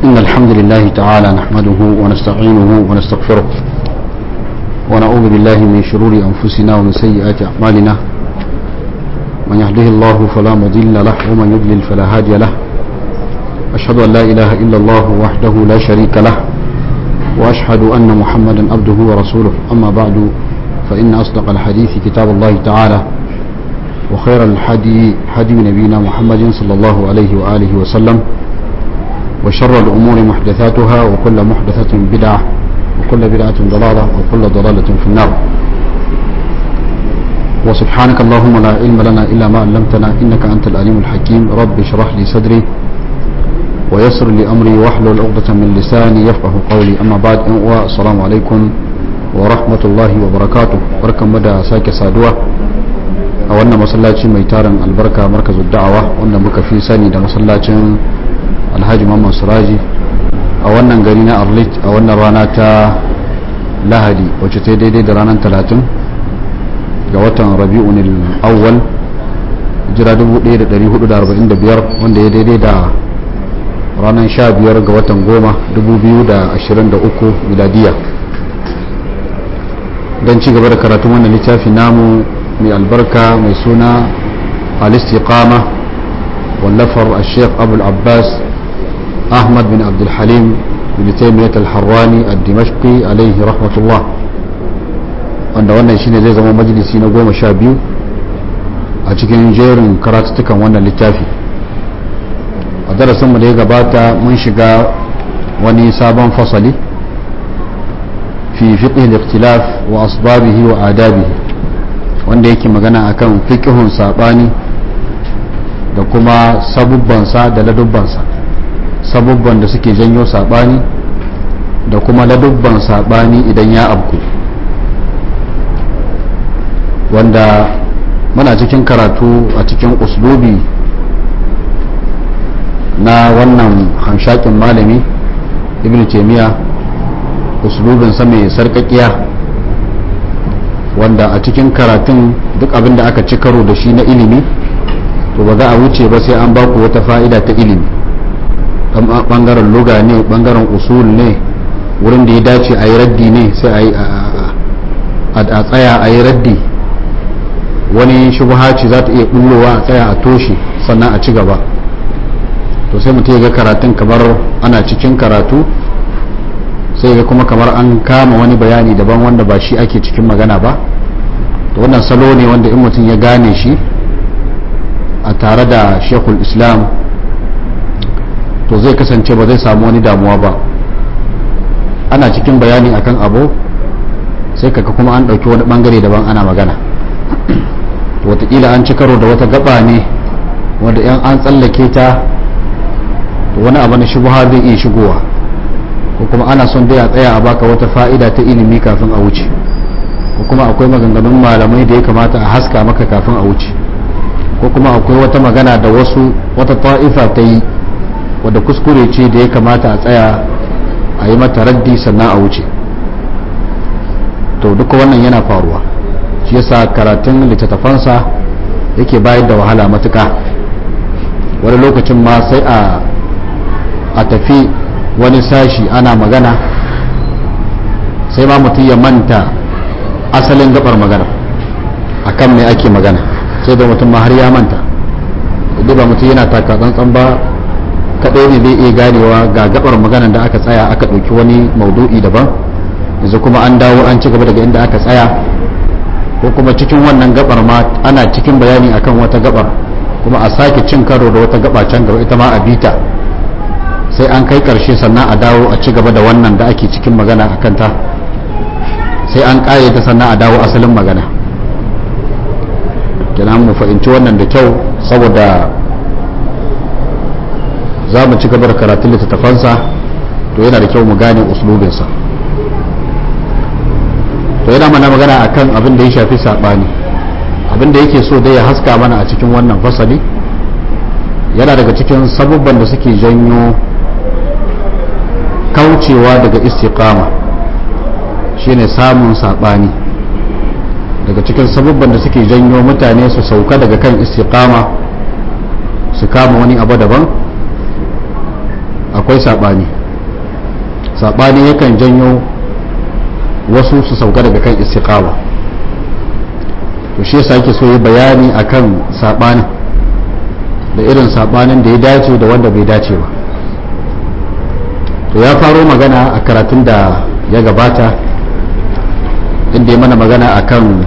إن الحمد لله تعالى نحمده ونستعينه ونستغفره ونعوذ بالله من شرور أنفسنا ومن سيئات أعمالنا من يهده الله فلا مضل له ومن يضلل فلا هادي له أشهد أن لا إله إلا الله وحده لا شريك له وأشهد أن محمدا عبده ورسوله أما بعد فإن أصدق الحديث كتاب الله تعالى وخير الحدي حدي نبينا محمد صلى الله عليه وآله وسلم وشر الأمور محدثاتها وكل محدثة بدعة وكل بدعة ضلالة وكل ضلالة في النار وسبحانك اللهم لا علم لنا إلا ما علمتنا إنك أنت العليم الحكيم رب اشرح لي صدري ويسر لي أمري واحلل عقدة من لساني يفقه قولي أما بعد السلام عليكم ورحمة الله وبركاته بركة مدى ساكي سادوة a wannan masallaci mai tarin albarka markazin da'awa wanda muka fi sani da masallacin alhaji mamman suraji a wannan gari na arlit a wannan rana ta lahadi wacce ta daidai da ranar talatin ga watan rabi'un awwal jira 1445 wanda ya daidai da ranar 15 ga watan goma 2023 miladiya don ci gaba da karatun wannan littafi namu mai albarka mai suna al-istiqama wallafar al-sheikh abu al-abbas ahmad bin abdulhalim bin taimiyat al-harrani al-dimashqi alaihi rahmatullah wanda wannan shine zai zama majalisi na goma sha biyu a cikin jerin karatuttukan wannan littafi a darasinmu da ya gabata mun shiga wani sabon fasali fi fiqh al-ikhtilaf wa asbabihi wa adabihi wanda yake magana akan fiqhun sabani da kuma sabubbansa da ladubbansa sabubban da suke janyo sabani da kuma ladubban sabani idan ya abku wanda muna cikin karatu a cikin uslubi na wannan hanshakin malami ibn taimiyya uslubinsa mai sarkakiya wanda a cikin karatun duk abin da aka ci karo da shi na ilimi to ba za a wuce ba sai an baku wata fa'ida ta ilimi bangaren luga ne bangaren usul ne wurin da ya dace a yi raddi ne sai a tsaya a yi raddi wani shubha ce za ta iya bullowa a tsaya a toshe sannan a ci gaba to sai mutum ya ga karatun kamar ana cikin karatu sai ga kuma kamar an kama wani bayani daban wanda ba shi ake cikin magana ba to wannan salo ne wanda in mutum ya gane shi a tare da shekul islam to zai kasance ba zai samu wani damuwa ba ana cikin bayani akan abu sai kaka kuma an ɗauki wani ɓangare daban ana magana watakila an ci karo da wata gaba ne wanda yan an tsallake ta wani abu na shubuha zai iya shigowa ko kuma ana son dai a tsaya a baka wata fa'ida ta ilimi kafin a wuce ko kuma akwai maganganun malamai da ya kamata a haska maka kafin a wuce ko kuma akwai wata magana da wasu wata ta'ifa ta yi wadda kuskure ce da ya kamata a tsaya a yi mata raddi sannan a wuce to duka wannan yana faruwa shi yasa karatun littattafansa yake bayar da wahala matuka wani lokacin ma sai a tafi wani sashi ana magana sai ma mutum ya manta asalin gabar magana akan mai ake magana sai da mutum ma har ya manta duk ba mutum yana taka tsantsan ba kaɗai ne zai iya ganewa ga gabar maganan da aka tsaya aka ɗauki wani maudu'i daban yanzu kuma an dawo an ci gaba daga inda aka tsaya ko kuma cikin wannan gabar ma ana cikin bayani akan wata gabar kuma a sake cin karo da wata gaba can gaba ita ma a bita sai an kai karshe sannan a dawo a ci gaba da wannan da ake cikin magana a kanta sai an ƙare ta sannan a dawo asalin magana kenan mu fahimci wannan da kyau saboda za mu ci gaba da karatun littattafansa to yana da kyau mu gane uslubinsa to yana mana magana akan abin da ya shafi saɓani abin da yake so dai ya haska mana a cikin wannan fasali yana daga cikin sabubban da suke janyo kaucewa daga istiqama shine samun saɓani daga cikin sabubban da suke janyo mutane su sauka daga kan istiqama su kama wani abu daban akwai saɓani saɓani yakan janyo wasu su sauka daga kan istiqama to shi yasa yake so yi bayani akan saɓanin da irin saɓanin da ya dace da wanda bai dace ba to ya faro magana a karatun da ya gabata inda ya mana magana akan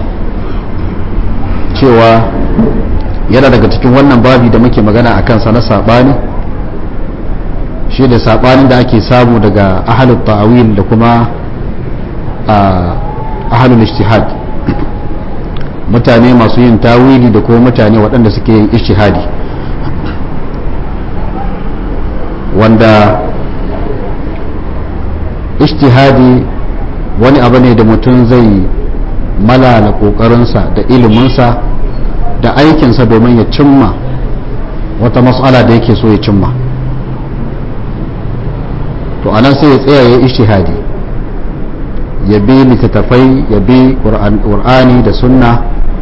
cewa yana daga cikin wannan babi da muke magana a kansa na saɓani shi da saɓanin da ake samu daga ahalul ta'awil da kuma ahalul ijtihad mutane masu yin tawili da kuma mutane waɗanda suke yin ijtihadi wanda ijtihadi wani abu ne da mutum zai malala ƙoƙarinsa da iliminsa da aikinsa domin ya cimma wata matsala da yake so ya cimma to anan sai ya tsaya ya ishtihadi ya bi littattafai ya bi ƙur'ani da sunna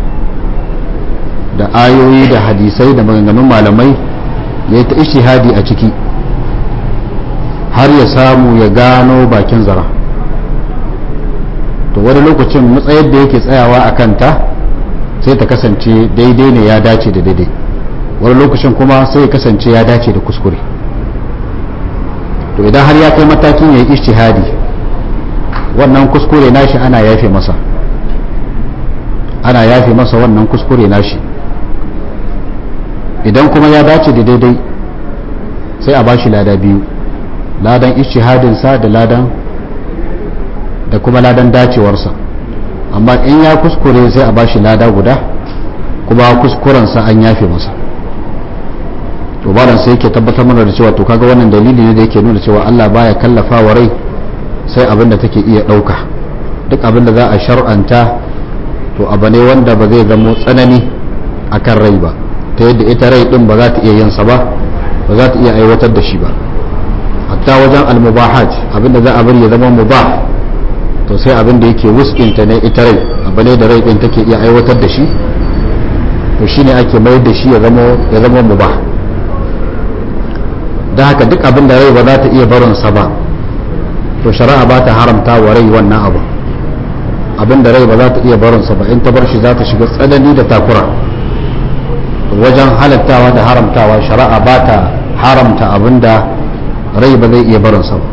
da ayoyi da hadisai da maganganun malamai ya yi ta ishtihadi a ciki har ya samu ya gano bakin zara to wani lokacin matsayar da yake tsayawa a kanta sai ta kasance daidai ne ya dace da daidai wani lokacin kuma sai ya kasance ya dace da kuskure to idan har ya kai matakin ya yi ishtihadi wannan kuskure nashi ana yafe masa ana yafe masa wannan kuskure nashi idan kuma ya dace da daidai sai a bashi lada biyu ladan ishtihadinsa da ladan da kuma ladan dacewarsa amma in ya kuskure sai a bashi lada guda kuma kuskurensa an yafe masa to balan sai yake tabbatar mana da cewa to kaga wannan dalili ne da yake nuna cewa Allah baya kallafa wa rai sai abin da take iya ɗauka duk abin da za a shar'anta to abu ne wanda ba zai zamo tsanani akan rai ba ta yadda ita rai din ba za ta iya yin sa ba ba za ta iya aiwatar da shi ba hatta wajen almubahat abin da za a bari ya zama mubah to sai abin da yake wuskinta ne ita rai abu ne da rai din take iya aiwatar da shi to shine ake mayar da shi ya zama ya zama mubah da haka duk abin da rai ba za ta iya barin sa ba to shari'a ba ta haramta wa rai wannan abu abin da rai ba za ta iya barin sa ba in ta bar shi za ta shiga tsanani da takura wajen halattawa da haramtawa shari'a ba ta haramta abin da rai ba zai iya barin sa ba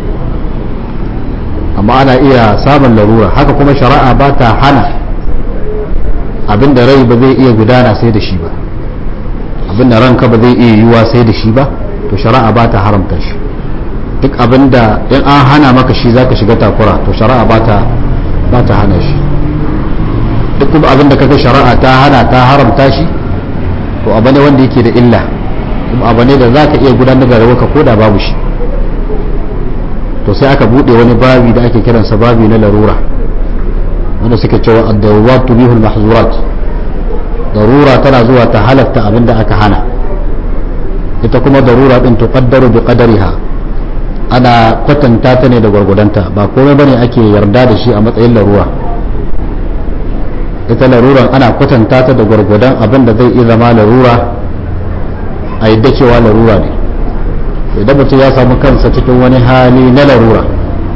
amma ana iya samun larura haka kuma shari'a ba ta hana abinda rai ba zai iya gudana sai da shi ba abinda ranka ba zai iya yiwuwa sai da shi ba to shari'a ba ta haramta shi duk abinda in an hana maka shi zaka shiga takura to shari'a ba ta ba ta hana shi duk kuma abinda kaga shari'a ta hana ta haramta shi to abu ne wanda yake da illa kuma abu ne da zaka iya gudanar da rayuwarka ko da babu shi to sai aka bude wani babi da ake kiransa babi na larura wanda suke cewa ad-darurat tubihul mahzurat darura tana zuwa ta halatta abin da aka hana ita kuma darura din tuqaddaru bi qadariha ana kwatanta ta ne da gwargwadonta ba komai bane ake yarda da shi a matsayin larura ita laruran ana kwatanta ta da gwargwadon abin da zai iya zama larura a yadda cewa larura ne idan mutum ya samu kansa cikin wani hali na larura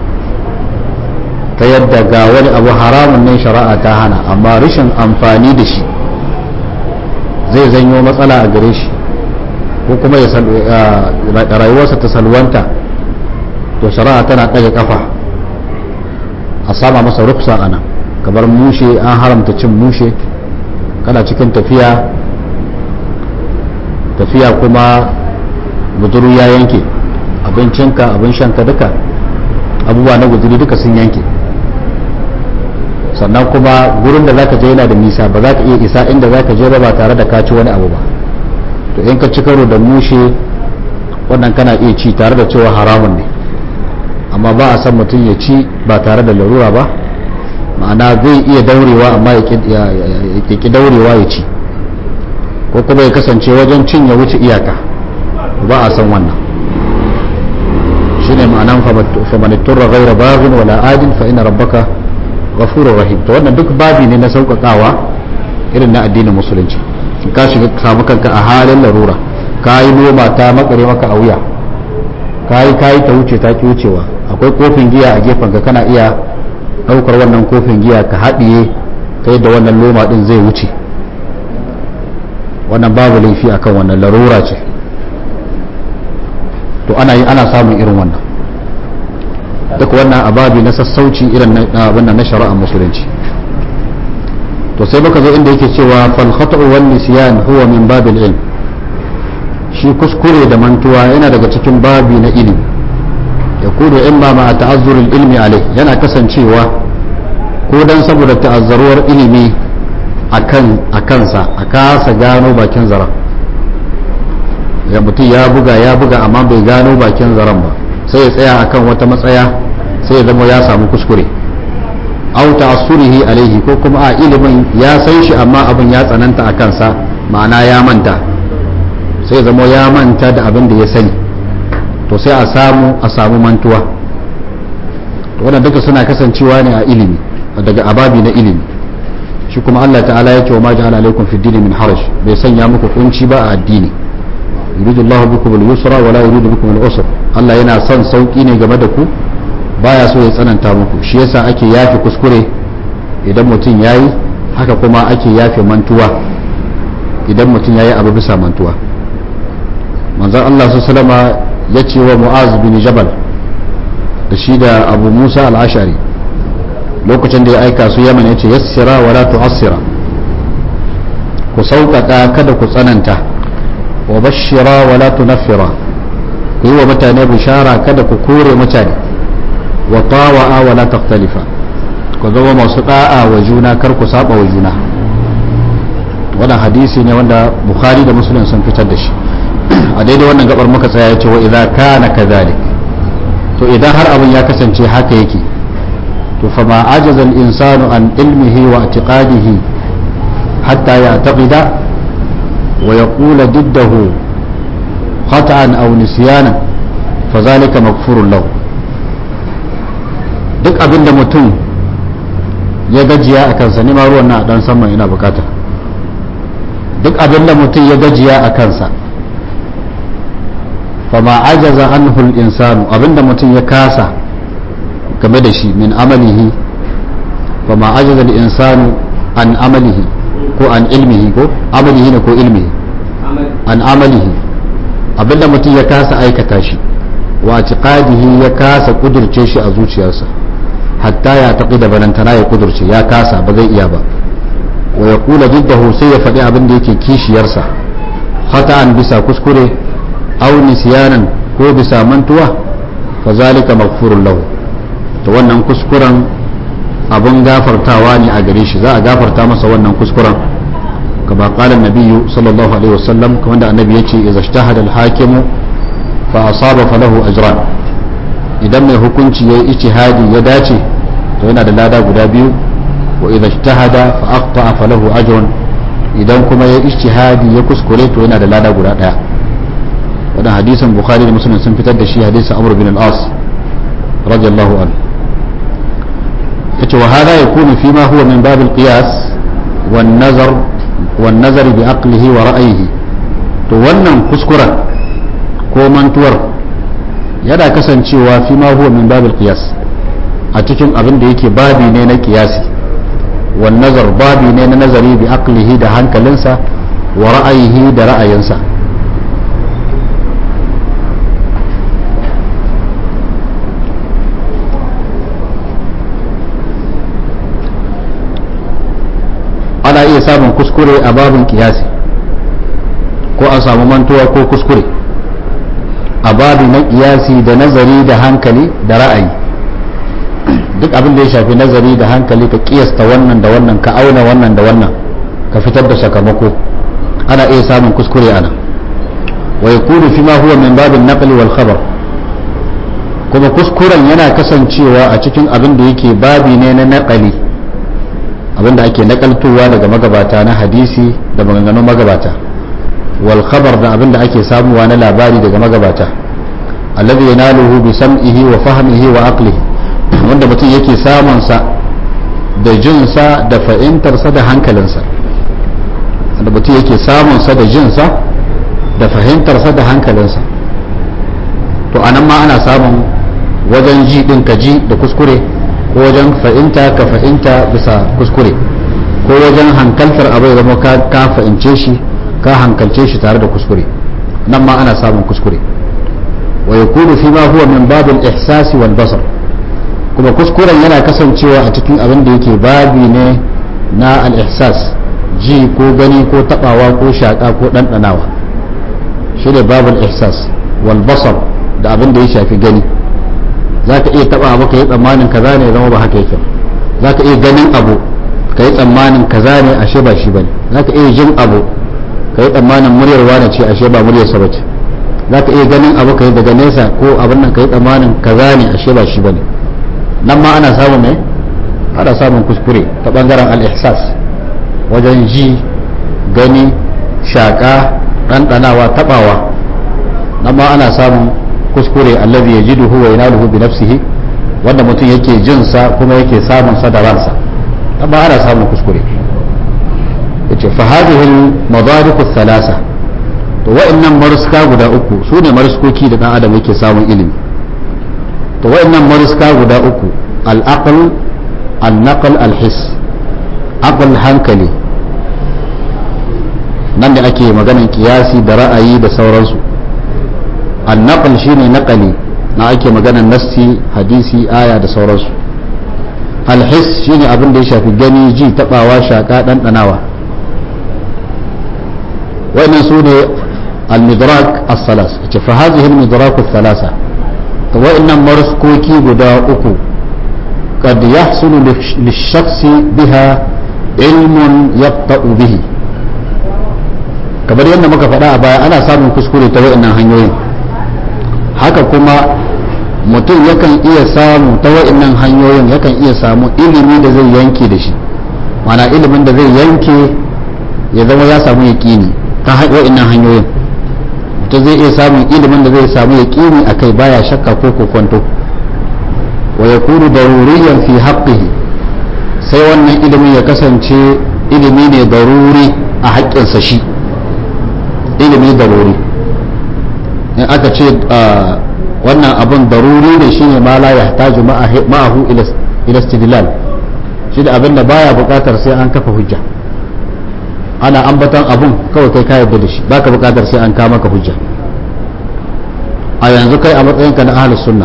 ta yadda ga wani abu haramun ne shari'a ta hana amma rashin amfani da shi zai zanyo matsala a gare shi ko kuma ya rayuwarsa ta salwanta to shari'a tana ɗaga kafa a sama masa rufsa a nan kamar mushe an haramta cin mushe kana cikin tafiya tafiya kuma guduru ya yanke abincinka abin shanka duka abubuwa na guduri duka sun yanke sannan kuma gurin da zaka je yana da nisa ba za ka iya isa inda zaka je ba ba tare da ka ci wani abu ba to in ka ci karo da mushe wannan kana iya ci tare da cewa haramun ne amma ba a san mutum ya ci ba tare da larura ba ma'ana zai iya daurewa amma ya ki daurewa ya ci ko kuma ya kasance wajen cin ya wuce iyaka ba a san wannan shine ma'anan faman turra ghayra baghin wala adin fa inna rabbaka ghafurur rahim to wannan duk babi ne na sauƙaƙawa irin na addinin musulunci ka shiga samu kanka a halin larura ka yi noma ta makare maka a wuya kayi kayi ta wuce ta ki wucewa akwai kofin giya a gefen ka kana iya daukar wannan kofin giya ka haɗiye ta yadda wannan loma din zai wuce wannan babu laifi akan wannan larura ce to ana yi ana samun irin wannan duk wannan ababi na sassauci irin na wannan na shari'ar musulunci to sai muka zo inda yake cewa fal khata'u wal nisyan huwa min babil ilm shi kuskure da mantuwa yana daga cikin babi na ilimi ya kudu imma ma ta'azzurul ilmi alai yana kasancewa ko dan saboda ta'azzaruwar ilimi akan akansa a kasa gano bakin zaren ya mutum ya buga ya buga amma bai gano bakin zaren ba sai ya tsaya akan wata matsaya sai ya zama ya samu kuskure au ta'assurihi alaihi ko kuma a ilimin ya san shi amma abin ya tsananta a kansa ma'ana ya manta sai zama ya manta da abin da ya sani to sai a samu a samu mantuwa wannan duka suna kasancewa ne a ilimi daga ababi na ilimi shi kuma Allah ta'ala ya ce wa ma ja'ala alaikum fi dini min haraj bai sanya muku kunci ba a addini yuridu Allah bikum al-yusra wa la yuridu bikum al-usra Allah yana son sauki ne game da ku baya so ya tsananta muku shi yasa ake yafe kuskure idan mutum yayi haka kuma ake yafe mantuwa idan mutum yayi abu bisa mantuwa manzon Allah su salama ya ce wa mu'az bin jabal da shi da abu musa al-ashari lokacin da ya aika su yaman ya ce yassira wa la tu'assira ku sauƙaƙa kada ku tsananta wa bashira wa la tunaffira ku yi wa mutane bishara kada ku kore mutane wa tawa'a wa la takhtalifa ku zama masu da'a wa juna kar ku saba wa juna wannan hadisi ne wanda bukhari da muslim sun fitar da shi a daidai wannan gabar muka tsaya yace wa idza kana kadhalik to idan har abin ya kasance haka yake to fa ma ajaza al insanu an ilmihi wa i'tiqadihi hatta ya'taqida wa yaqula diddahu khata'an aw nisyanan fa zalika maghfurun lahu duk abin da mutum ya gajiya a kansa ni ma ruwan na dan saman ina bukata duk abin da mutum ya gajiya a kansa fama ajaza anhu al-insanu abinda mutum ya kasa game da shi min amalihi fama ajaza al-insanu an amalihi ko an ilmihi ko amalihi ne ko ilmihi an amalihi abinda mutum ya kasa aikata shi wa tiqadihi ya kasa kudurce shi a zuciyarsa hatta ya taƙi da balantana ya kudurce ya kasa ba zai iya ba wa ya kula diddahu sai ya faɗi abin da yake kishiyarsa khata'an bisa kuskure aw nisyanan ko bisa mantuwa fa zalika maghfurun lahu to wannan kuskuren abun gafartawa ne a gare shi za a gafarta masa wannan kuskuren kama qala an-nabiyyu sallallahu alaihi wasallam kamar da annabi yace idza ijtahada al-hakimu fa asaba falahu ajran idan mai hukunci yayi ijtihadi ya dace to yana da lada guda biyu wa idza ijtahada fa akhta falahu ajrun idan kuma ya ijtihadi ya kuskure to yana da lada guda daya wannan hadisin bukhari da muslim sun fitar da shi hadisin amr bin al-as radiyallahu anhu yace wa hada yakunu fi ma huwa min bab al-qiyas wan nazar wan nazar bi aqlihi wa ra'yihi to wannan kuskuren ko mantuwar yana kasancewa fi ma huwa min bab al-qiyas a cikin abin da yake babi ne na qiyasi wan nazar babi ne na nazari bi aqlihi da hankalinsa wa ra'ayihi da ra'ayinsa ana iya samun kuskure a babin kiyasi ko a samu mantuwa ko kuskure a babi na kiyasi da nazari da hankali da ra'ayi duk abin da ya shafi nazari da hankali ka kiyasta wannan da wannan ka auna wannan da wannan ka fitar da sakamako ana iya samun kuskure ana wa yakunu fi ma huwa min babin naqli wal khabar kuma kuskuren yana kasancewa a cikin abin da yake babi ne na naqali abin da ake nakaltowa daga magabata na hadisi da maganganun magabata wal khabar da abin da ake samuwa na labari daga magabata alladhi yanaluhu bi sam'ihi wa fahmihi wa aqlihi wanda mutum yake samun sa da jinsa da fahimtarsa da hankalinsa wanda mutum yake samun sa da jinsa da fahimtarsa da hankalinsa to to anan ma ana samun wajen ji din ka ji da kuskure ko wajen fa'inta ka fa'inta bisa kuskure ko wajen hankaltar abai zama ka fa'ince shi ka hankalce shi tare da kuskure nan ma ana samun kuskure wa yakunu fi ma huwa min babil ihsasi wal basar kuma kuskuren yana kasancewa a cikin abin da yake babi ne na al ihsas ji ko gani ko tabawa ko shaka ko dandanawa shi ne babul ihsas wal basar da abin da ya shafi gani zaka iya taba abu ka yi tsammanin kaza ne zama ba haka yake zaka iya ganin abu ka yi tsammanin kaza ne ashe ba shi bane zaka iya jin abu ka yi tsammanin muryar wane ce ashe ba muryar sa bace za ka iya ganin abu ka yi daga nesa ko abin nan ka yi tsammanin kaza ne ashe ba shi bane nan ma ana samun ne ana samun kuskure ta bangaren al-ihsas wajen ji gani shaka ɗanɗanawa taɓawa nan ma ana samun kuskure allazi yajiduhu wa yanaluhu bi nafsihi wanda mutum yake jin sa kuma yake samun sa da ransa nan ma ana samun kuskure yace fa hadhihi al-madarik thalatha to wa'annan maruska guda uku su ne maruskoki da dan adam yake samun ilimi to wa'annan maruska guda uku al-aql al-naql al-his aql hankali nan da ake maganan kiyasi da ra'ayi da sauransu al-naql shine naqali na ake maganan nassi hadisi aya da sauransu al-his shine abin da ya shafi gani ji tabawa shaka dandanawa وإن سوني المدراك الثلاث فهذه المدراك الثلاثة وإن مرسكوكي بدا أكو قد يحصل للشخص بها علم يبطأ به kamar yadda muka faɗa a baya ana samun kuskure ta wa'annan hanyoyin haka kuma mutum yakan iya samu ta wa'annan hanyoyin yakan iya samu ilimi da zai yanke da shi mana ilimin da zai yanke ya zama ya samu yaƙini ta wa'annan hanyoyin mutum zai iya samun ilimin da zai samu yaƙini a kai baya shakka ko kokonto wa ya kuru daruriyan fi haƙƙihi sai wannan ilimin ya kasance ilimi ne daruri a haƙƙinsa shi ilimi daruri in aka ce wannan abin daruri ne shine ma la yahtaju ma'ahu ila istidlal shi da abin da baya buƙatar sai an kafa hujja ana ambatan abun kawai kai ka yarda da shi baka bukatar sai an kawo maka hujja a yanzu kai a matsayinka na ahlus sunna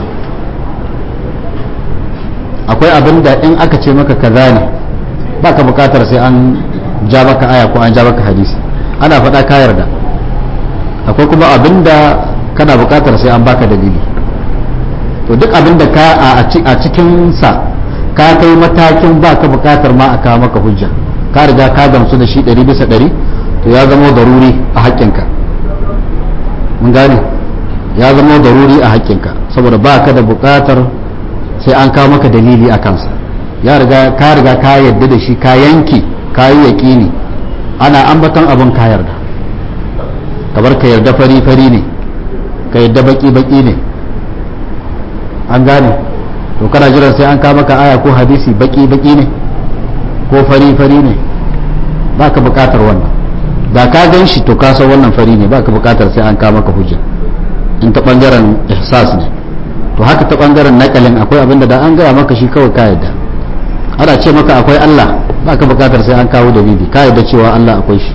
akwai abin da in aka ce maka kaza ne baka bukatar sai an ja maka aya ko an ja maka hadisi ana faɗa ka yarda akwai kuma abin da kana bukatar sai an baka dalili to duk abin da ka a cikin sa ka kai matakin baka bukatar ma a kawo maka hujja ka riga ka gamsu da shi ɗari bisa ɗari to ya zama daruri a haƙƙinka mun gane ya zama daruri a haƙƙinka saboda ba ka da buƙatar sai an kawo maka dalili a kansa ya riga ka riga ka yarda da shi ka yanke ka yi yaƙini ana ambaton abin ka yarda kamar ka yarda fari fari ne ka yarda baki baki ne an gane to kana jiran sai an kawo maka aya ko hadisi baki baki ne ko fari fari ne ba ka bukatar wannan da ka gan shi to ka san wannan fari ne ba ka bukatar sai an kama ka hujja in ta bangaren ihsas ne to haka ta bangaren nakalin akwai abin da an gaya maka shi kawai ka yadda ana ce maka akwai Allah ba ka bukatar sai an kawo dalili ka yadda cewa Allah akwai shi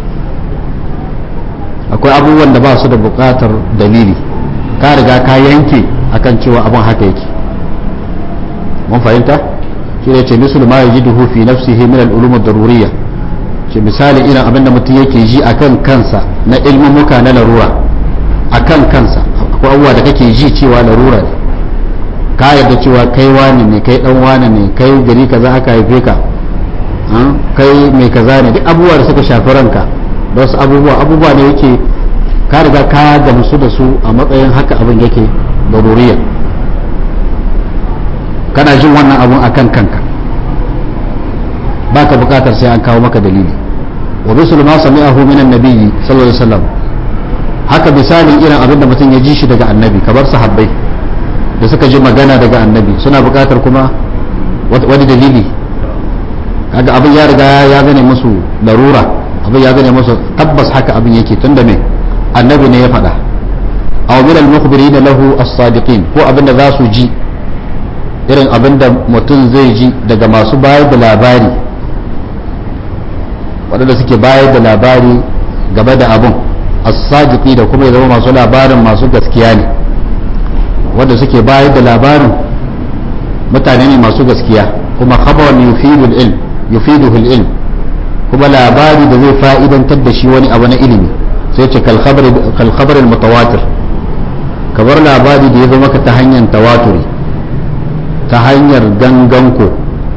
akwai abubuwan da ba su da bukatar dalili ka riga ka yanke akan cewa abin haka yake mun fahimta shi ne ce misul ma yajiduhu fi nafsihi min al-ulum ad-daruriyya ce misali irin abin da mutum yake ji akan kansa na ilmumuka na larura akan kansa akwai abubuwa da kake ji cewa larura ne ka yarda cewa kai wani ne kai dan wani ne kai gari kaza aka haife ka kai mai kaza ne duk abubuwa da suka shafi ranka da wasu abubuwa abubuwa ne yake ka riga ka gamsu da su a matsayin haka abin yake daruriya kana jin wannan abun akan kanka baka bukatar sai an kawo maka dalili wa bisul ma sami'ahu min annabiyyi sallallahu alaihi wasallam haka misalin irin abin da mutum ya ji shi daga annabi kamar sahabbai da suka ji magana daga annabi suna bukatar kuma wani dalili kaga abin ya riga ya gane musu larura abin ya gane musu tabbas haka abin yake tunda me annabi ne ya faɗa aw min al-mukhbirin lahu as-sadiqin ko abinda za su ji irin abinda mutum zai ji daga masu bayar da labari waɗanda suke bayar da labari game da abin as-sadiqi da kuma ya zama masu labarin masu gaskiya ne wanda suke bayar da labarin mutane ne masu gaskiya kuma khabaran yufidul ilm yufiduhul ilm kuma labari da zai fa'idantar da shi wani abu na ilimi sai ce kal khabar al mutawatir kabar labari da ya zo maka ta hanyar tawaturi ta hanyar ganganko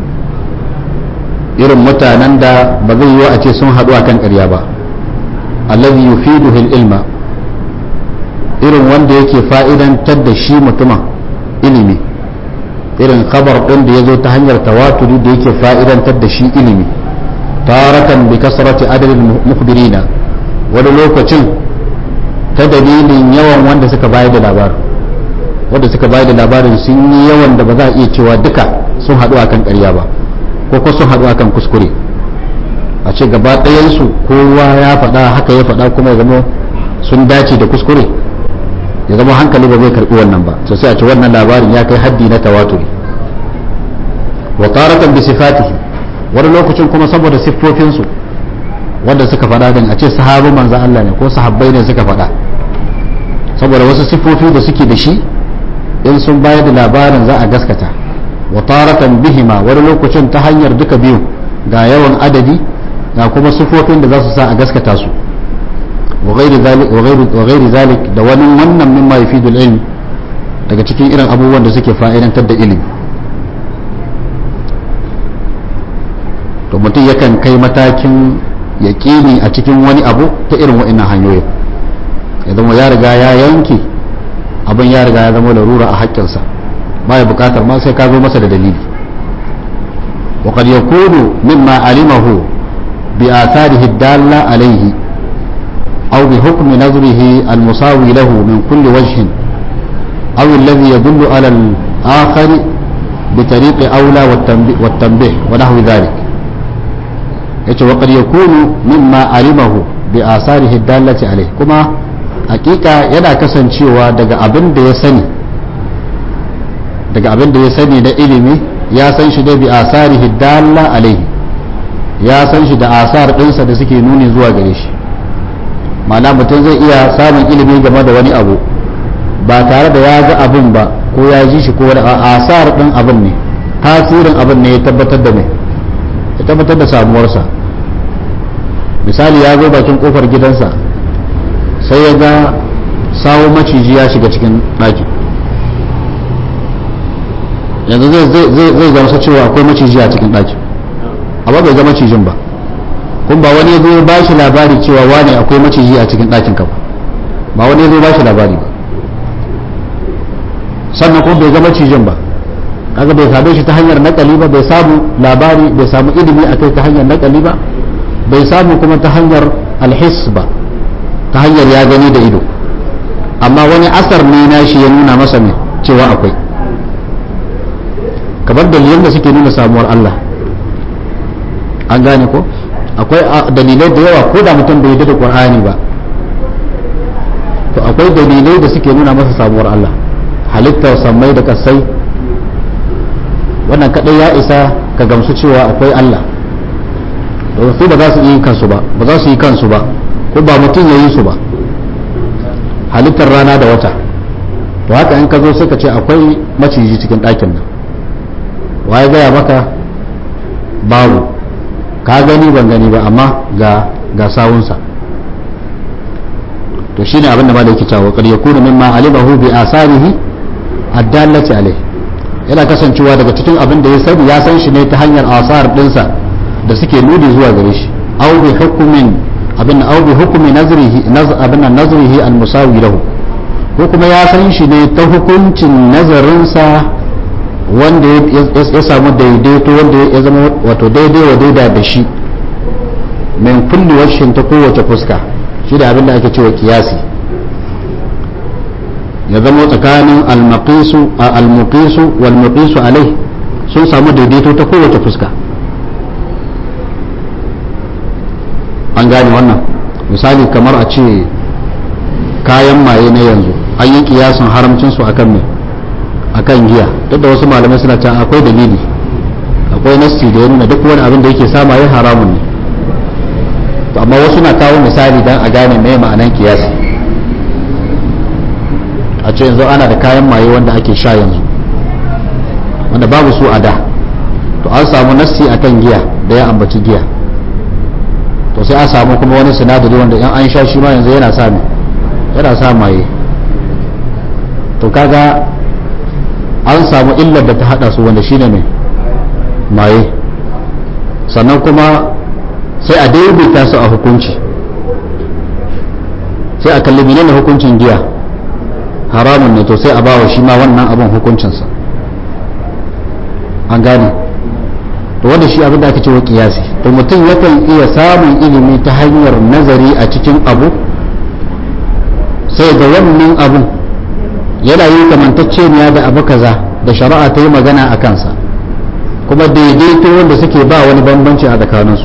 irin mutanen da ba zai yiwu a ce sun haɗu akan ƙarya ba allazi yufiduhul ilma irin wanda yake fa'idantar da shi mutumin ilimi irin khabar ɗin da ya zo ta hanyar tawaturi da yake fa'idantar da shi ilimi taratan bi kasrati adadin mukbirina wani lokacin ta dalilin yawan wanda suka bayar da labarin wanda suka bayar da labarin sun yi yawan da ba za a iya cewa duka sun haɗu akan ƙarya ba ko ko sun haɗu akan kuskure a ce gaba ɗayansu kowa ya faɗa haka ya faɗa kuma ya zama sun dace da kuskure ya zama hankali ba zai karɓi wannan ba to sai a ce wannan labarin ya kai haddi na tawaturi wa taratan bi sifatihi wani lokacin kuma saboda siffofinsu wanda suka faɗa din a ce sahabu manzo Allah ne ko sahabbai ne suka faɗa saboda wasu siffofi da suke da shi in sun bayar da labarin za a gaskata wa taratan bihima wani lokacin ta hanyar duka biyu ga yawan adadi ga kuma siffofin da za su sa a gaskata su wa ghairi zalik da wani wannan mimma yufidul ilm daga cikin irin abubuwan da suke fa'idantar da ilimi to mutum yakan kai matakin yaƙini a cikin wani abu ta irin wa'innan hanyoyin ya zama ya riga ya yanke abin ya riga ya zama larura a haƙƙinsa ba ya buƙatar ma sai ka zo masa da dalili wa qad yakunu mimma alimahu bi atharihi dalla alayhi aw bi hukmi nazrihi al musawi lahu min kulli wajhin aw alladhi yadullu ala al akhar bi tariqi awla wat tanbih wa nahwi dhalik yace wa qad yakunu mimma alimahu bi asarihi dallati alayhi kuma hakika yana kasancewa daga abin da ya sani daga abin da ya sani da ilimi ya san shi da bi asarihi dalla alayhi ya san shi da asar dinsa da suke nuni zuwa gare shi ma'ana mutum zai iya samun ilimi game da wani abu ba tare da ya ga abin ba ko ya ji shi ko wani asar din abin ne tasirin abin ne ya tabbatar da mai ya tabbatar da samuwarsa misali ya zo bakin kofar gidansa sai ya ga sawo maciji ya shiga cikin ɗaki yanzu zai gamsa cewa akwai maciji a cikin ɗaki amma bai ga macijin ba kun ba wani ya zo ba shi labari cewa wane akwai maciji a cikin ɗakin ka ba wani ya zo ba shi labari ba sannan kuma bai ga macijin ba kaga bai same shi ta hanyar nakali ba bai samu labari bai samu ilimi a kai ta hanyar nakali ba bai samu kuma ta hanyar alhis ba ta hanyar ya gani da ido amma wani asar ne na shi ya nuna masa ne cewa akwai kamar dalilan da suke nuna samuwar Allah an gane ko akwai dalilai da yawa ko da mutum bai da Qur'ani ba to akwai dalilai da suke nuna masa samuwar Allah halittar sammai da kasai wannan kadai ya isa ka gamsu cewa akwai Allah don su ba za su yi kansu ba ba za su yi kansu ba ko ba mutum ya yi su ba halittar rana da wata to haka in ka zo suka ce akwai maciji cikin ɗakin nan waye gaya maka babu ka gani ban gani ba amma ga ga sawunsa to shine abin da malai yake cewa qad yakunu mimma alimahu bi asarihi addallati alayhi yana kasancewa daga cikin abin da ya sani ya san shi ne ta hanyar asar dinsa da suke nuni zuwa gare shi aw bi hukmin abin aw bi hukmi nazrihi abin nazrihi al musawi lahu ko kuma ya san shi ne ta hukuncin nazarinsa wanda ya samu daidaito wanda ya zama wato daidai wa daida da shi min kulli washin ta kowace fuska shi da abin da ake cewa kiyasi ya zama tsakanin al-maqisu al-muqisu wal muqisu alai sun samu daidaito ta kowace fuska an gane wannan misali kamar a ce kayan maye na yanzu an yi kiyasin haramcin su akan me akan giya duk da wasu malamai suna cewa akwai dalili akwai nasti da ya nuna duk wani abin da yake sama ya haramun ne to amma wasu na kawo misali dan a gane me ma'anan kiyasi a ce yanzu ana da kayan maye wanda ake sha yanzu wanda babu su a da to an samu nassi akan giya da ya ambaci giya to sai an samu kuma wani sinadari wanda in an sha shi ma yanzu yana sa yana sa maye to kaga an samu illar da ta hada su wanda shine mai maye sannan kuma sai a daidaita su a hukunci sai a kalli menene hukuncin giya haramun ne to sai a bawa shi ma wannan abin hukuncinsa an gane to wanda shi abin da aka ce wa kiyasi to mutum yakan iya samun ilimi ta hanyar nazari a cikin abu sai ga wannan abun yana yi kamantacceniya da abu kaza da shari'a ta yi magana a kansa kuma daidaito wanda suke ba wani bambanci a tsakaninsu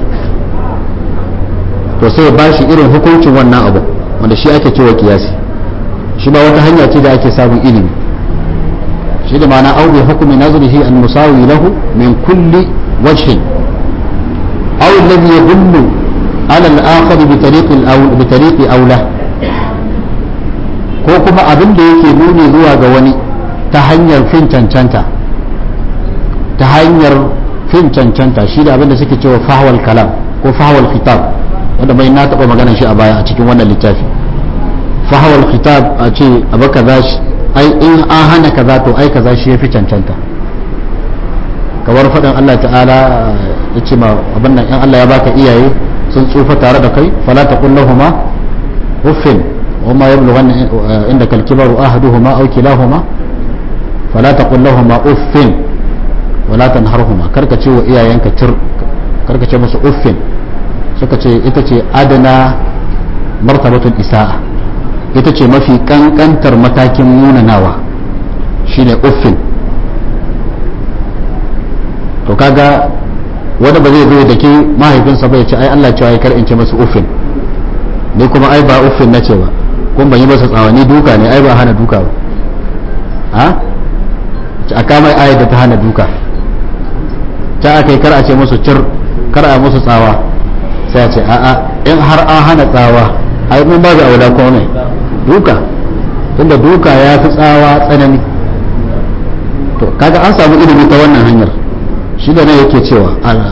to sai ba shi irin hukuncin wannan abu wanda shi ake cewa kiyasi shi ba wata hanya ce da ake samun ilimi shi da ma'ana au bi hukumi nazrihi an musawi lahu min kulli wajhin aw alladhi yadullu ala al-akhar bi tariq al bi tariq awla ko kuma abin da yake nuni zuwa ga wani ta hanyar fin cancanta ta hanyar fin cancanta shi da abin da suke cewa fahwal kalam ko fahwal khitab wanda bai na taɓa magana shi a baya a cikin wannan littafi fahawar khitab a ce abu kaza shi ai in an hana kaza to ai kaza shi yafi cancanta kamar faɗin Allah ta'ala ya ce ma abin nan in Allah ya baka iyaye sun tsufa tare da kai fala taqul lahumu uffin wa ma yablughanna indaka al-kibaru ahaduhuma aw kilahuma fala taqul lahumu uffin wala tanharhuma karka ce wa iyayenka tir karka ce musu uffin suka ce ita ce adana martabatul isa'a ita ce mafi kankantar matakin munanawa shine uffin to kaga wanda ba zai zo da ke mahaifinsa ba ya ce ai Allah cewa ya kar in ce masa uffin ni kuma ai ba uffin na ce ba kuma ban yi masa tsawani duka ne ai ba hana duka ba ha a kama ayat da ta hana duka ta aka yi kar a ce musu cir kar a musu tsawa sai a ce a'a in har an hana tsawa ai mun ba ga aula ko ne duka tunda duka ya fi tsawa tsanani to kaga an samu ilimi ta wannan hanyar shi da nan yake cewa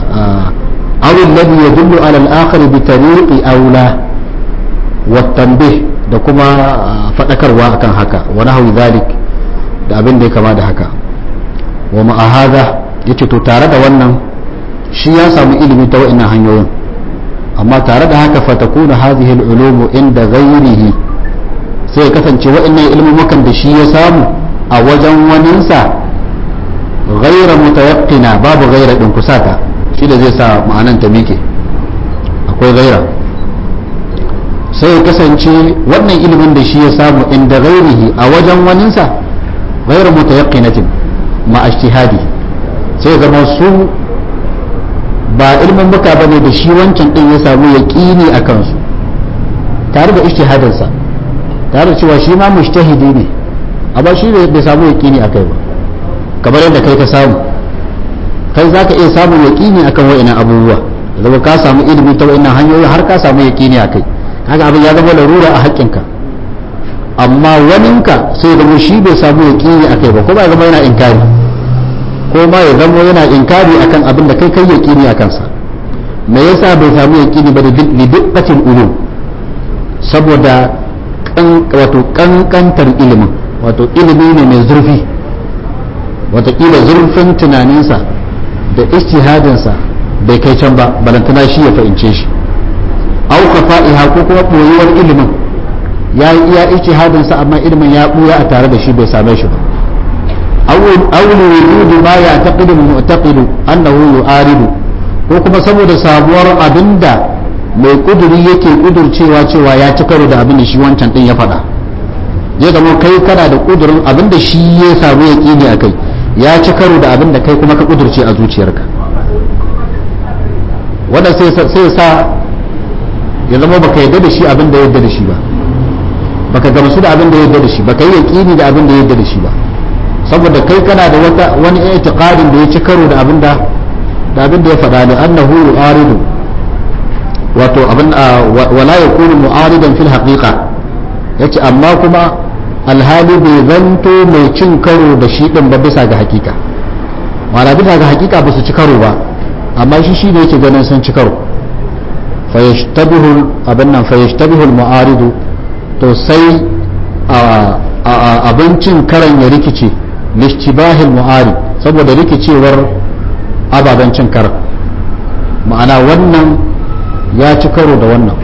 awil ladhi yadullu ala al-akhar bi tariqi aula wa tanbih da kuma fadakarwa akan haka wa nahwi zalik da abin da ya kama da haka wa ma'a hadha yace to tare da wannan shi ya samu ilimi ta wa'annan hanyoyin amma tare da haka fatakuna hadhihi al-ulum inda ghayrihi sai ya kasance wa'annan ilmumukan da shi ya samu a wajen waninsa ghaira mutayaqqina babu ghaira din kusata shi da zai sa ma'anan ta mike akwai ghaira sai ya kasance wannan ilimin da shi ya samu inda ghairihi a wajen waninsa ghaira mutayaqqinatin ma ijtihadi sai zama su ba ilmin buka bane da shi wancan din ya samu yaqini a kansu tare da ijtihadinsa tare da cewa shi ma mujtahidi ne amma shi bai samu yaqini akai ba kamar yadda kai ka samu kai za ka iya samun yaƙini akan wa'ina abubuwa zama ka samu ilimi ta wa'ina hanyoyi har ka samu yaƙini a kai haka abin ya zama larura a haƙƙinka amma waninka sai zama shi bai samu yaƙini a kai ba ko ba zama yana inkari ko ma ya zama yana inkari akan abin da kai kai yaƙini a kansa me yasa bai samu yaƙini ba da lidibbatin ulum saboda wato kankantar ilimin wato ilimi ne mai zurfi watakila zurfin tunaninsa da istihadinsa bai kai can ba balantana shi ya fahimce shi au fa'iha ko kuma ɓoyuwar ilimin ya yi iya istihadinsa amma ilimin ya ɓuya a tare da shi bai same shi ba awul wujudu ma ya taqidu mu'taqidu annahu yu'aridu ko kuma saboda sabuwar abinda mai kuduri yake kudurcewa cewa ya ci karo da abin da shi wancan din ya faɗa zai zama kai kana da kudurin abin da shi ya samu yaƙini a kai ya ci karo da abin da kai kuma ka kudurce a zuciyarka wanda sai sa ya zama baka yadda da shi abin da yadda da shi ba baka gamsu da abin da ya yarda da shi baka yi yaqini da abin da ya yarda da shi ba saboda kai kana da wata wani i'tiqadin da ya ci karo da abin da da abin da ya faɗa ne annahu yu'aridu wato abin wala yakunu mu'aridan fil haqiqa yace amma kuma alhali bai zanto mai cin karo da shi din ba bisa ga hakika ma'ana bisa ga hakika ba su ci karo ba amma shi shi ne yake ganin sun ci karo fayashtabihu abin nan fayashtabihu mu'aridu to sai abincin karan ya rikice lishtibahil mu'arid saboda rikicewar ababen cin karan ma'ana wannan ya ci karo da wannan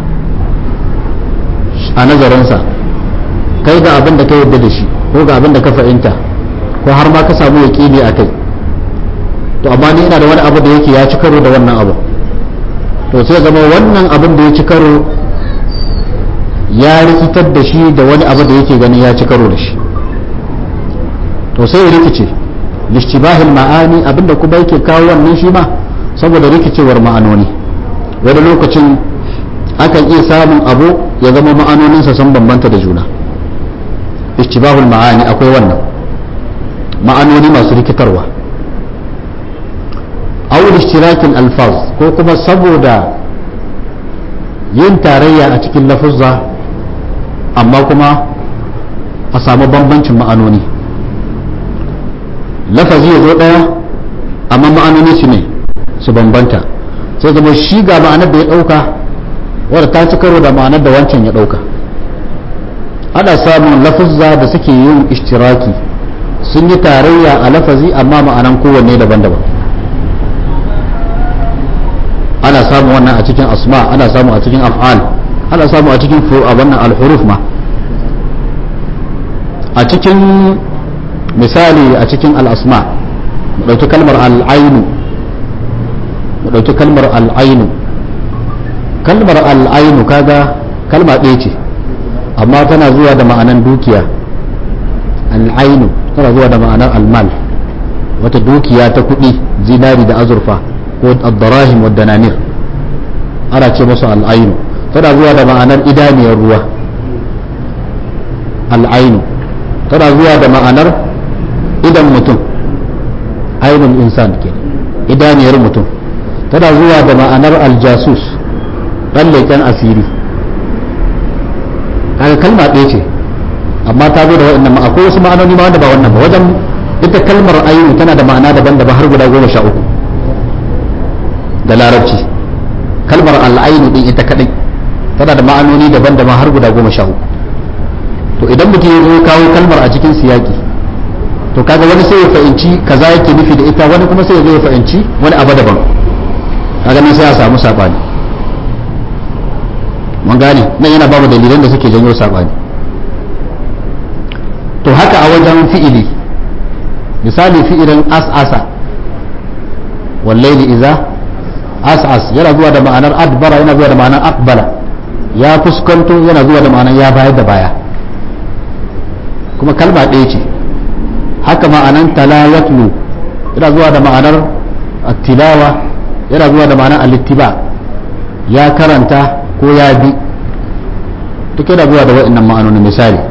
a nazarinsa kai ga abin da ka yarda da shi ko ga abin da ka fahimta ko har ma ka samu yaƙini a kai to amma ni ina da wani abu da yake ya ci karo da wannan abu to sai zama wannan abin da ya ci karo ya rikitar da shi da wani abu da yake ganin ya ci karo da shi to sai ya rikice lishtibahil ma'ani abinda kuma yake kawo wannan shi ma saboda rikicewar ma'anoni wani lokacin akan iya samun abu ya zama ma'anoninsa sun bambanta da juna ishtibahul ma'ani akwai wannan ma'anoni masu rikitarwa awul ishtirakin alfaz ko kuma saboda yin tarayya a cikin lafuzza amma kuma a samu bambancin ma'anoni lafazi ya zo ɗaya amma ma'anoni su ne su bambanta sai zama shi ga ma'anar da ya ɗauka wadda ta ci karo da ma'anar da wancan ya ɗauka ana samun lafuzza da suke yin ishtiraki sun yi tarayya a lafazi amma ma'anan kowanne daban-daban ana samu wannan a cikin asma ana samu a cikin af'al ana samu a cikin wannan al-huruf ma a cikin misali a cikin al-asma mu dauki kalmar al-ainu mu dauki kalmar al-ainu kalmar al-ainu kaga kalma ɗaya ce amma tana zuwa da ma'anan dukiya al-ainu tana zuwa da ma'anar al-mal wata dukiya ta kuɗi zinari da azurfa ko ad-darahim wa dananir ana ce musu al-ainu tana zuwa da ma'anar idaniyar ruwa al-ainu tana zuwa da ma'anar idan mutum ainul insan ke idaniyar mutum tana zuwa da ma'anar aljasus ɗan leƙen asiri kaga kalma ɗaya ce amma ta zo da waɗannan ma akwai wasu ma'anoni ma wanda ba wannan ba wajen ita kalmar ainu tana da ma'ana daban-daban har guda goma sha uku da larabci kalmar al'ainu ɗin ita kaɗai tana da ma'anoni daban-daban har guda goma sha uku to idan mutum ya zo kawo kalmar a cikin siyaki to kaga wani sai ya fahimci kaza yake nufi da ita wani kuma sai ya zo ya fahimci wani abu daban kaga nan sai a samu sabani mun gane nan yana babu dalilan da suke janyo sabani to haka a wajen fi'ili misali fi'ilin as'asa wallaili iza as'as yana zuwa da ma'anar adbara yana zuwa da ma'anar aqbala ya fuskanto yana zuwa da ma'anar ya bayar da baya kuma kalma ɗaya ce haka ma'anan talayatlu yana zuwa da ma'anar tilawa yana zuwa da ma'anar alittiba ya karanta ko ya bi duk yana zuwa da waɗannan ma'anonin misali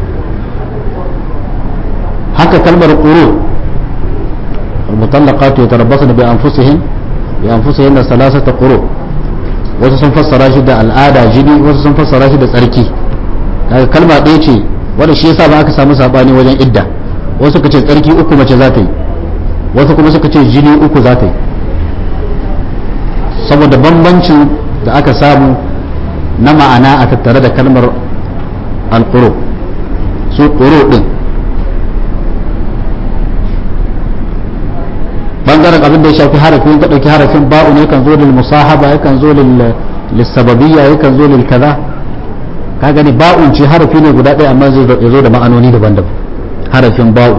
haka kalmar ƙuro المطلقات يتربصن بأنفسهن بأنفسهن ثلاثة قروء wasu sun fassara shi da al'ada jini wasu sun fassara shi da tsarki kaga kalma ɗaya ce wanda shi yasa ba aka samu sabani wajen idda wasu suka ce tsarki uku mace za ta yi wasu kuma suka ce jini uku za ta yi saboda bambancin da aka samu na ma'ana a tattare da kalmar alƙuro su ƙuro ɗin bangaren abin da ya shafi harafin ka ɗauki harafin ba'u ne kan zo lil musahaba yakan zo lil lissababiyya yakan zo lil kaza ka gani ba'un ce harafi ne guda ɗaya amma zai zo da ma'anoni daban-daban harafin ba'u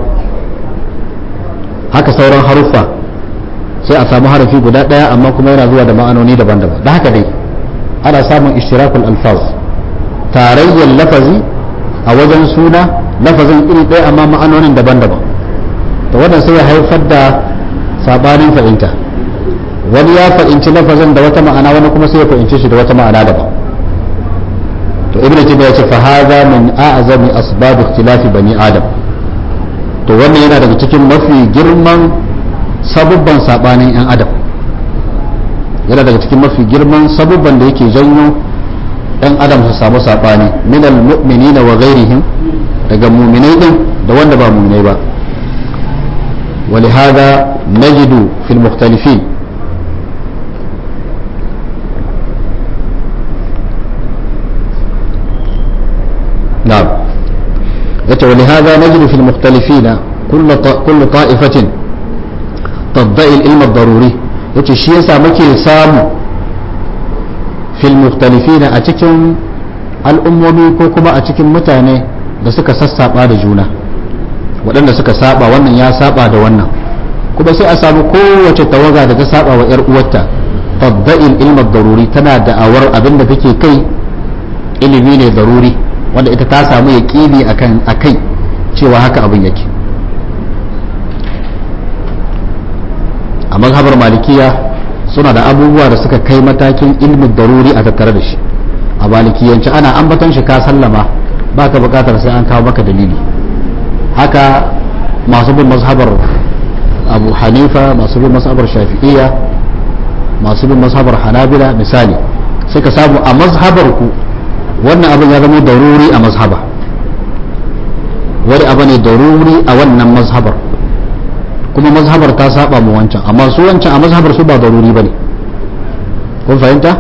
haka sauran haruffa sai a samu harafi guda ɗaya amma kuma yana zuwa da ma'anoni daban-daban da haka dai ana samun ishtirakul alfaz tarayyar lafazi a wajen suna lafazin iri ɗaya amma ma'anonin daban-daban to wannan sai ya haifar da sabanin fahimta wani ya fahimci lafazin da wata ma'ana wani kuma sai ya fahimci shi da wata ma'ana daban to ibn taymiya ya ce fa hadha min a'zami asbab ikhtilafi bani adam to wannan yana daga cikin mafi girman sabubban sabanin yan adam yana daga cikin mafi girman sabubban da yake janyo yan adam su samu sabani min almu'minina wa ghairihim daga mu'minai din da wanda ba mu'minai ba ولهذا نجد في المختلفين نعم ولهذا نجد في المختلفين كل كل طائفة تدعي العلم الضروري yace shi yasa muke samu fil mukhtalifina a cikin al'ummomi ko kuma a cikin mutane da suka sassaba da juna waɗanda suka saba wannan ya saba da wannan kuma sai a samu kowace tawaga da ta saba wa 'yar uwarta tadda'il ilmar daruri tana da'awar abin da take kai ilimi ne daruri wanda ita ta samu yaƙini akan akai cewa haka abin yake a mazhabar malikiya suna da abubuwa da suka kai matakin ilmin daruri a tattare da shi a malikiyance ana ambaton shi ka sallama ba ka bukatar sai an kawo maka dalili haka masu bin mazhabar abu hanifa masu bin mazhabar shafi'iyya masu bin mazhabar hanabila misali sai ka samu a mazhabar ku wannan abin ya zama daruri a mazhaba wani abu ne daruri a wannan mazhabar kuma mazhabar ta saba mu wancan amma su wancan a mazhabar su ba daruri bane kun fahimta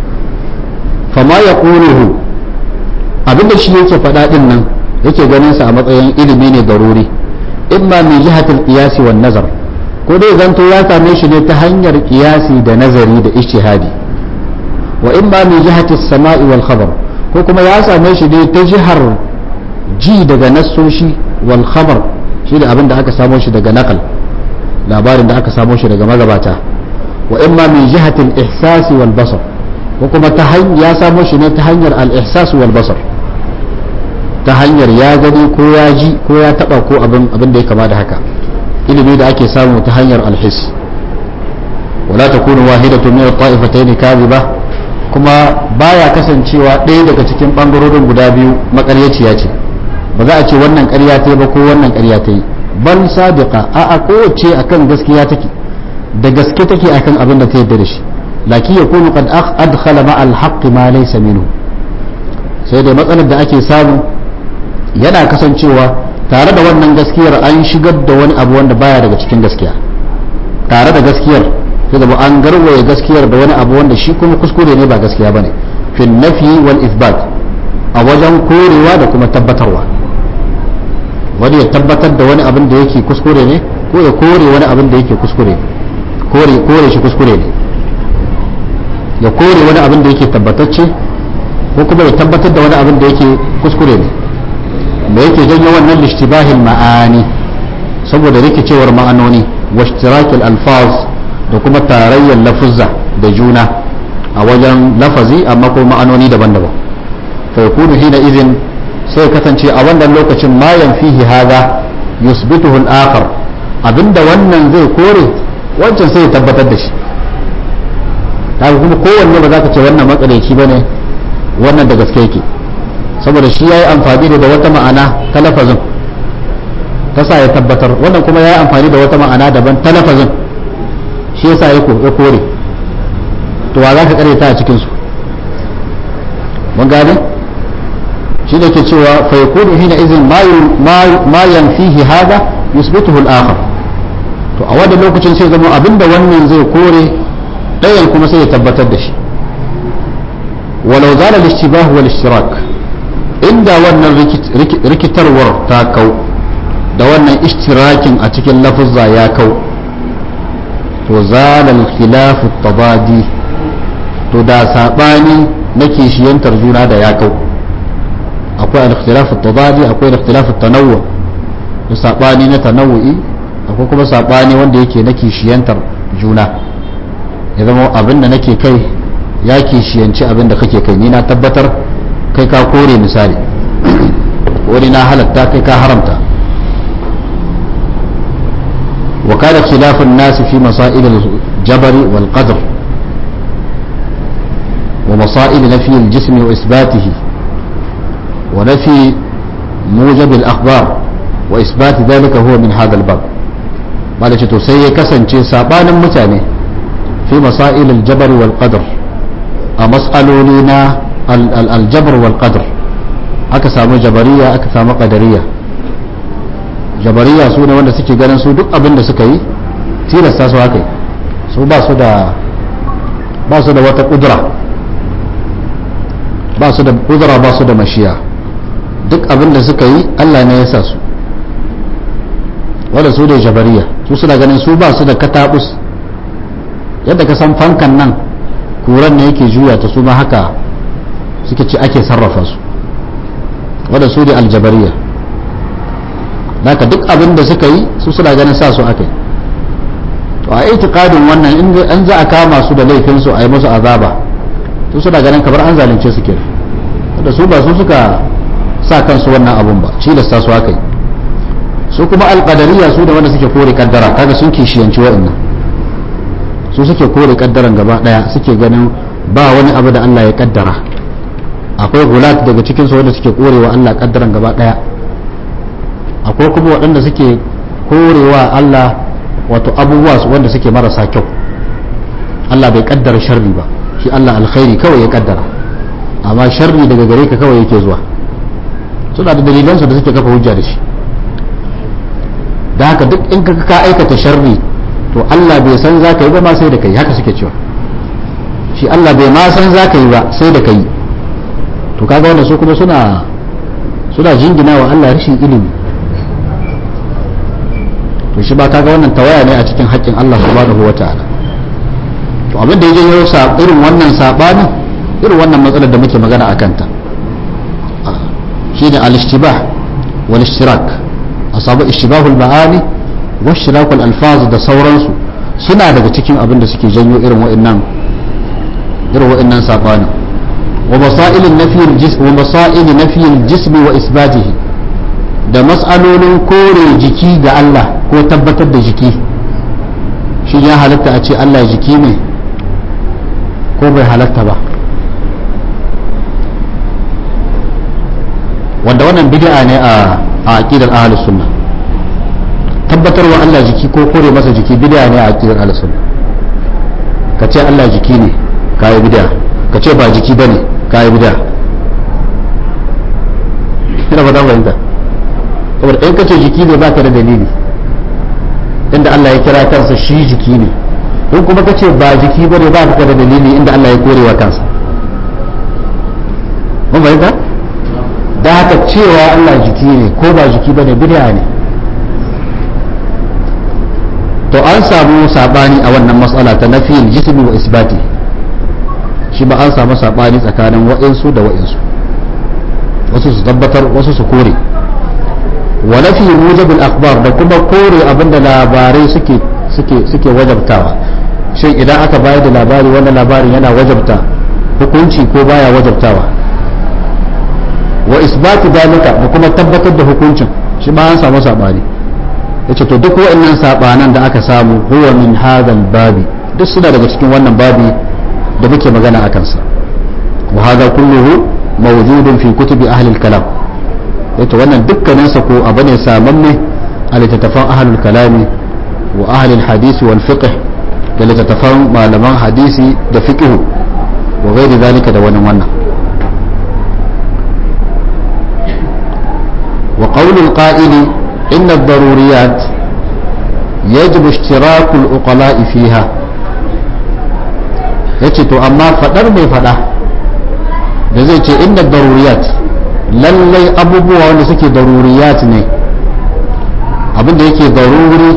fama ya ƙuruhu abinda shi yake faɗa ɗin nan yake ganin sa a matsayin ilimi ne daruri imma min jihatil qiyasi wan nazar ko dai zanto ya same shi ne ta hanyar qiyasi da nazari da ijtihadi wa imma min jihati samai wal khabar ko kuma ya same shi ne ta jihar ji daga nassoshi wal khabar shi da abin da aka samo shi daga naqal labarin da aka samo shi daga magabata wa imma min jihatil ihsasi wal basar ko kuma ta ya samo shi ne ta hanyar al ihsas wal basar ta hanyar ya gani ko ya ji ko ya taba ko abin abin da ya kama da haka ilimi da ake samu ta hanyar alhis wala takunu wahidatu min at-ta'ifatayn kadhiba kuma baya kasancewa ɗaya daga cikin bangarorin guda biyu makaryaciya ce ba za a ce wannan ƙarya ta yi ba ko wannan ƙarya ta yi bal sadiqa a a kowace akan gaskiya take da gaske take akan abin da ta yarda da shi lakin yakunu qad adkhala ma al-haqq ma laysa minhu sai dai matsalar da ake samu yana kasancewa tare da wannan gaskiyar an shigar da wani abu wanda baya daga cikin gaskiya tare da gaskiyar sai da an garwaye gaskiyar da wani abu wanda shi kuma kuskure ne ba gaskiya bane fil nafi wal isbat a wajen korewa da kuma tabbatarwa wani ya tabbatar da wani abin da yake kuskure ne ko ya kore wani abin da yake kuskure kore kore shi kuskure ne ya kore wani abin da yake tabbatacce ko kuma ya tabbatar da wani abin da yake kuskure ne da yake janyo wannan lishtibahil ma'ani saboda rikicewar ma'anoni wa ishtirakil alfaz da kuma tarayyar lafuzza da juna a wajen lafazi amma ko ma'anoni daban-daban fa yakunu hina idhin sai kasance a wannan lokacin ma yanfihi hada yusbituhu al-akhar abinda wannan zai kore wancan sai ya tabbatar da shi kaga kuma kowanne ba za ka ce wannan matsalaci bane wannan da gaske yake saboda shi ya yi amfani da wata ma'ana ta lafazin ta sa ya tabbatar wannan kuma ya yi amfani da wata ma'ana daban ta lafazin shi ya sa ya kore to wa za ka karyata a cikinsu mun gane shi da ke cewa fa yakunu hina izin ma yanfihi hada yusbituhu al-akhar to a wannan lokacin sai zama abinda wannan zai kore ɗayan kuma sai ya tabbatar da shi walau zala al-ishtibah wal ishtirak inda wannan rikitarwar ta kau da wannan ishtirakin a cikin lafuzza ya kau to zalal khilafu tabadi to da sabani na kishiyantar juna da ya kau akwai al-ikhtilafu tabadi akwai al-ikhtilafu tanawwu da sabani na tanawwi akwai kuma sabani wanda yake na kishiyantar juna ya zama abin da nake kai ya kishiyanci abin da kake kai ni na tabbatar kai ka kore misali wani na halatta kai ka haramta wa kada khilafun nasi fi masail al-jabr wal qadr wa masail nafi al-jism wa isbatihi wa nafi mujab al-akhbar wa isbat dhalika huwa min hadha al-bab malaci to sai ya kasance sabanin mutane fi masail al-jabr wal qadr a mas'aloli na al-jabr wal qadr aka samu jabariya aka samu qadariya jabariya su ne wanda suke ganin su duk abin da suka yi tilasta su haka su ba su da ba su da wata kudura ba su da kudura ba su da mashiya duk abin da suka yi Allah ne ya sa su wanda su da jabariya su suna ganin su ba su da katabus yadda ka san fankan nan kuran ne yake juya ta su ma haka suke ci ake sarrafa su wanda su da aljabariya naka duk abin da suka yi su suna ganin sa su aka yi to a itikadin wannan in an za a kama su da laifin su a yi musu azaba su suna ganin kamar an zalunce su ke da su ba su suka sa kansu wannan abun ba cilasta su aka yi su kuma alƙadariya su da wanda suke kore kaddara kaga sun kishiyanci waɗannan su suke kore kaddaran gaba ɗaya suke ganin ba wani abu da Allah ya kaddara akwai gulat daga cikin su wanda suke korewa Allah kaddaran gaba ɗaya akwai kuma waɗanda suke korewa Allah wato abubuwa wanda suke marasa kyau Allah bai kaddara sharri ba shi Allah alkhairi kawai ya kaddara amma sharri daga gare ka kawai yake zuwa suna da dalilansu da suke kafa hujja da shi da haka duk in ka ka aikata sharri to Allah bai san za ka yi ba ma sai da kai haka suke cewa shi Allah bai ma san za ka yi ba sai da kai to kaga wanda su kuma suna suna jingina wa Allah rashin ilimi to shi ba kaga wannan tawaya ne a cikin haƙƙin Allah subhanahu wata'ala to abin da ya janyo sa irin wannan sabanin irin wannan matsalar da muke magana a kanta shine al-ishtibah wal ishtirak asabu ishtibahul ma'ani wa ishtirakul alfaz da sauransu suna daga cikin abin da suke janyo irin wa'annan irin wa'annan sabanin wa masail nafi al-jism wa masail nafi al-jism wa isbatihi da mas'alolin kore jiki ga Allah ko tabbatar da jiki shi ya halatta a ce Allah jiki ne ko bai halatta ba wanda wannan bid'a ne a aqidar ahlus sunna tabbatarwa Allah jiki ko kore masa jiki bid'a ne a aqidar ahlus sunna ka ce Allah jiki ne kai bid'a ka ce ba jiki bane kai bid'a ina ba da fahimta saboda in ka ce jiki ne baka da dalili inda Allah ya kira kansa shi jiki ne in kuma ka ce ba jiki bane ba ka da dalili inda Allah ya kore wa kansa mun fahimta da haka cewa Allah jiki ne ko ba jiki bane bid'a ne to an samu sabani a wannan matsala ta nafiyil jismi wa isbati shi ba an samu sabani tsakanin wa'insu da wa'insu wasu su tabbatar wasu su kore wa nafi mujabul akhbar da kuma kore abinda labarai suke suke suke wajabtawa shin idan aka bayar da labari wannan labarin yana wajabta hukunci ko baya wajabtawa wa isbatu dalika da kuma tabbatar da hukuncin shi ma an samu sabani yace to duk wa'annan sabanan da aka samu huwa min hadal babi duk suna daga cikin wannan babi da muke magana akan sa wa hadha kulluhu mawjudun fi kutubi ahli al-kalam yace wannan dukkanin sa ko abu ne samanne a littattafan ahlul kalami wa ahli al-hadisi wal fiqh da littattafan malaman hadisi da fiqh wa ghairi zalika da wani wannan وقول القائل إن الضروريات يجب اشتراك العقلاء فيها yace to amma fadar mai fada da zai ce inda daruriyat lallai abubuwa wanda suke daruriyat ne abinda yake daruri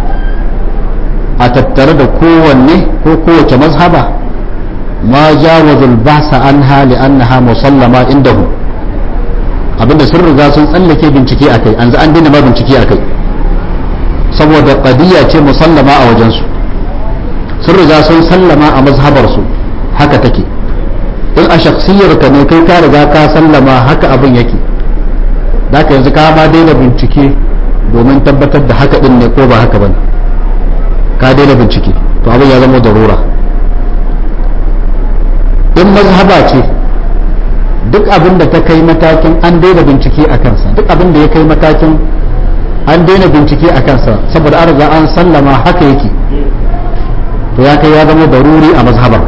a tattare da kowanne ko kowace mazhaba ma jawazul basa an hali annaha musallama indahu abinda sun riga sun tsallake bincike a kai an an daina ma bincike a kai saboda qadiyya ce musallama a wajensu sun riga sun sallama a mazhabarsu haka take in a shaksiyar ka ne kai ka riga ka sallama haka abin yake da ka yanzu ka ma daina bincike domin tabbatar da haka din ne ko ba haka bane ka daina bincike to abin ya zama darura in mazhaba ce duk abin da ta kai matakin an daina bincike a kansa duk abin da ya kai matakin an daina bincike a kansa saboda an riga an sallama haka yake to ya kai ya zama daruri a mazhabar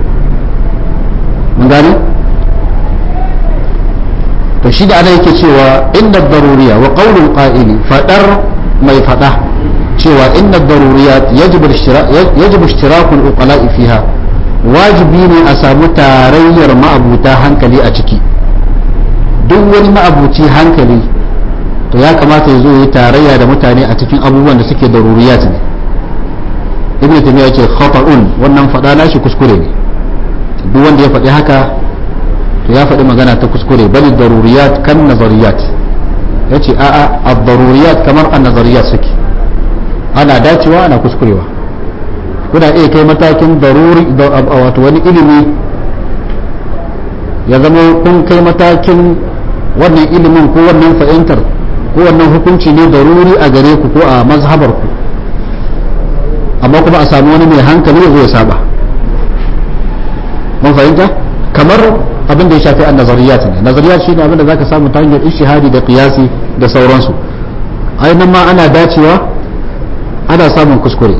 mun gane to shi da ana yake cewa inna daruriya wa qaulul qa'ili fadar mai fada cewa inna daruriyat yajibu ishtirakul uqala'i fiha wajibi ne a samu tarayyar ma'abuta hankali a ciki duk wani ma'abuci hankali to ya kamata ya zo yi tarayya da mutane a cikin abubuwan da suke daruriyat ne ibn taymiya yace khata'un wannan fada nashi kuskure ne duk wanda ya faɗi haka to ya faɗi magana ta kuskure bali daruriyat kan nazariyat yace a'a ad-daruriyat kamar an-nazariyat suke ana dacewa ana kuskurewa kuna iya kai matakin daruri wato wani ilimi ya zama kun kai matakin wannan ilimin ko wannan fahimtar ko wannan hukunci ne daruri a gare ku ko a mazhabar ku amma kuma a sami wani mai hankali ya zo ya saba mun fahimta kamar abin da ya shafi an nazariyat ne nazariyat shine abin da zaka samu ta hanyar ishihadi da qiyasi da sauransu ainihin ma ana dacewa ana samun kuskure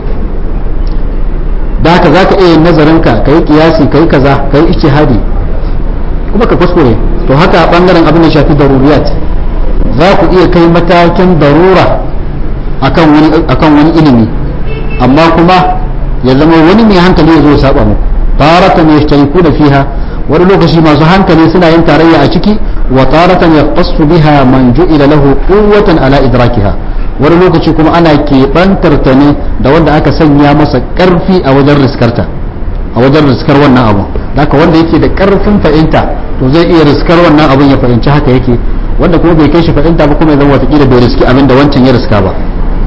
da haka za ka iya yin nazarinka ka yi kiyasi ka yi kaza ka yi ishihadi kuma ka kuskure to haka a bangaren abin da shafi daruriyat za ku iya kai matakin darura akan wani ilimi amma kuma ya zama wani mai hankali ya zo ya saba muku taratan yashtariku da fiha wani lokaci masu hankali suna yin tarayya a ciki wa taratan yaqtassu biha man ju'ila lahu quwwatan ala idrakiha wani lokaci kuma ana keɓantar ta ne da wanda aka sanya masa ƙarfi a wajen riskarta a wajen riskar wannan abu haka wanda yake da ƙarfin fahimta to zai iya riskar wannan abun ya fahimci haka yake wanda kuma bai kai shi fahimta ba kuma ya zama watakila bai riski abin da wancan ya riska ba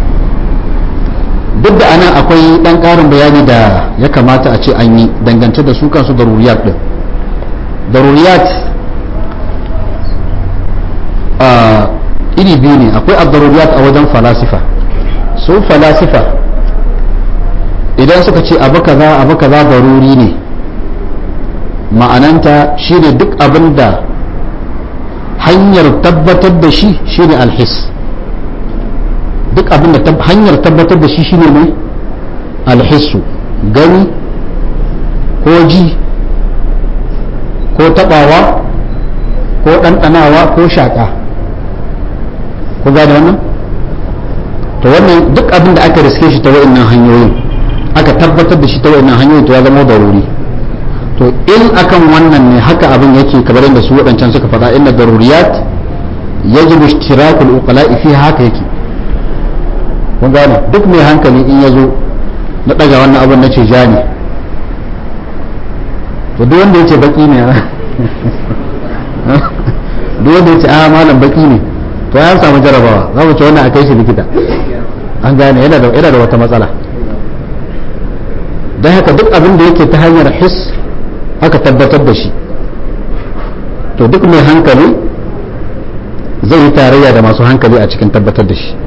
duk da anan akwai ɗan ƙarin bayani da ya kamata a ce an yi dangance da su kansu daruriyat ɗin daruriyat iri biyu ne akwai abdaruriyat a wajen falasifa su falasifa idan suka ce abu kaza abu kaza daruri ne ma'ananta shine duk abin da hanyar tabbatar da shi shine alhis duk abin da hanyar tabbatar da shi shine mai alhissu gani ko ji ko tabawa ko ɗanɗanawa ko shaƙa ku gane wannan to wannan duk abin da aka riske shi ta wa'annan hanyoyin aka tabbatar da shi ta wa'annan hanyoyin to ya zama daruri to in akan wannan ne haka abin yake kamar yadda su waɗancan suka faɗa inna daruriyat yajibu ishtirakul uqala'i fi haka yake kun gane duk mai hankali in ya zo na ɗaga wannan abin na ce ja ne to duk wanda ya ce baki ne duk wanda ya ce a malam baki ne to ya samu jarabawa za mu ce wannan a kai shi likita an gane yana da yana da wata matsala don haka duk abin da yake ta hanyar his aka tabbatar da shi to duk mai hankali zai yi tarayya da masu hankali a cikin tabbatar da shi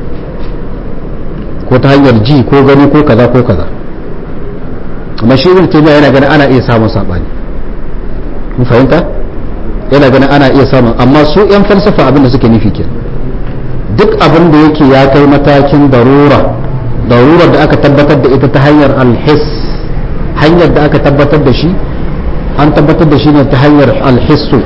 ko ta hanyar ji ko gani ko kaza ko kaza amma shi ibn taymiya yana ganin ana iya samun sabani mun fahimta yana ganin ana iya samun amma su yan falsafa abin da suke nufi ke duk abin da yake ya kai matakin darura darurar da aka tabbatar da ita ta hanyar alhis hanyar da aka tabbatar da shi an tabbatar da shi ne ta hanyar alhissu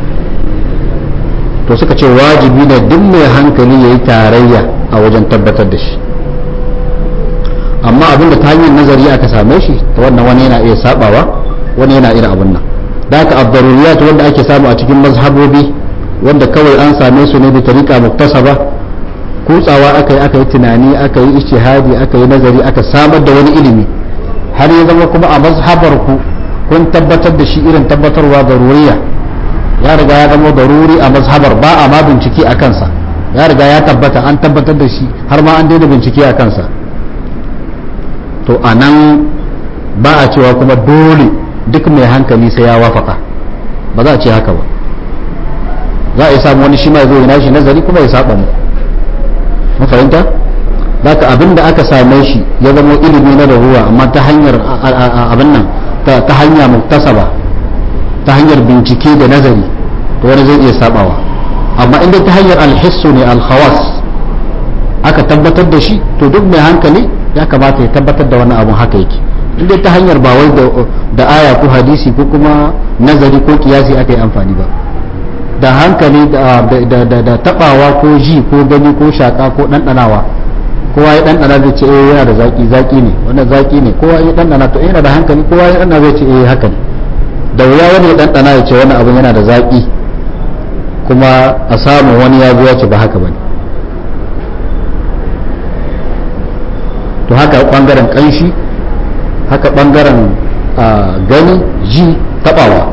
to suka ce wajibi ne duk mai hankali ya yi tarayya a wajen tabbatar da shi amma abin da ta hanyar nazari aka same shi ta wannan wani yana iya sabawa wani yana irin abin nan da aka abdaruriyat wanda ake samu a cikin mazhabobi wanda kawai an same su ne da tariqa muktasaba kutsawa aka yi aka yi tunani aka yi ijtihadi aka yi nazari aka samar da wani ilimi har ya zama kuma a mazhabar ku kun tabbatar da shi irin tabbatarwa daruriya ya riga ya zama daruri a mazhabar ba a ma bincike a kansa ya riga ya tabbata an tabbatar da shi har ma an daina bincike a kansa to a nan ba a cewa kuma dole duk mai hankali sai ya wafaka ba za a ce haka ba za a yi samu wani shi ma zo yana shi nazari kuma ya saba mu mun fahimta ka abin da aka same shi ya zama ilimi na da ruwa amma ta hanyar abin nan ta hanya muktasaba ta hanyar bincike da nazari to wani zai iya sabawa amma inda ta hanyar alhissu ne alkhawas aka tabbatar da shi to duk mai hankali ya kamata ya tabbatar da wannan abun haka yake inda ta hanyar ba wai da aya ko hadisi ko kuma nazari ko kiyasi aka yi amfani ba da hankali da tabawa ko ji ko gani ko shaka ko ɗanɗanawa kowa ya ɗanɗana zai ce eh yana da zaki zaki ne wannan zaki ne kowa ya ɗanɗana to yana da hankali kowa ya ɗanɗana zai ce eh haka ne da wuya wani ya ɗanɗana ya ce wannan abin yana da zaki kuma a samu wani ya ya ce ba haka bane to haka bangaren kanshi haka bangaren gani ji tabawa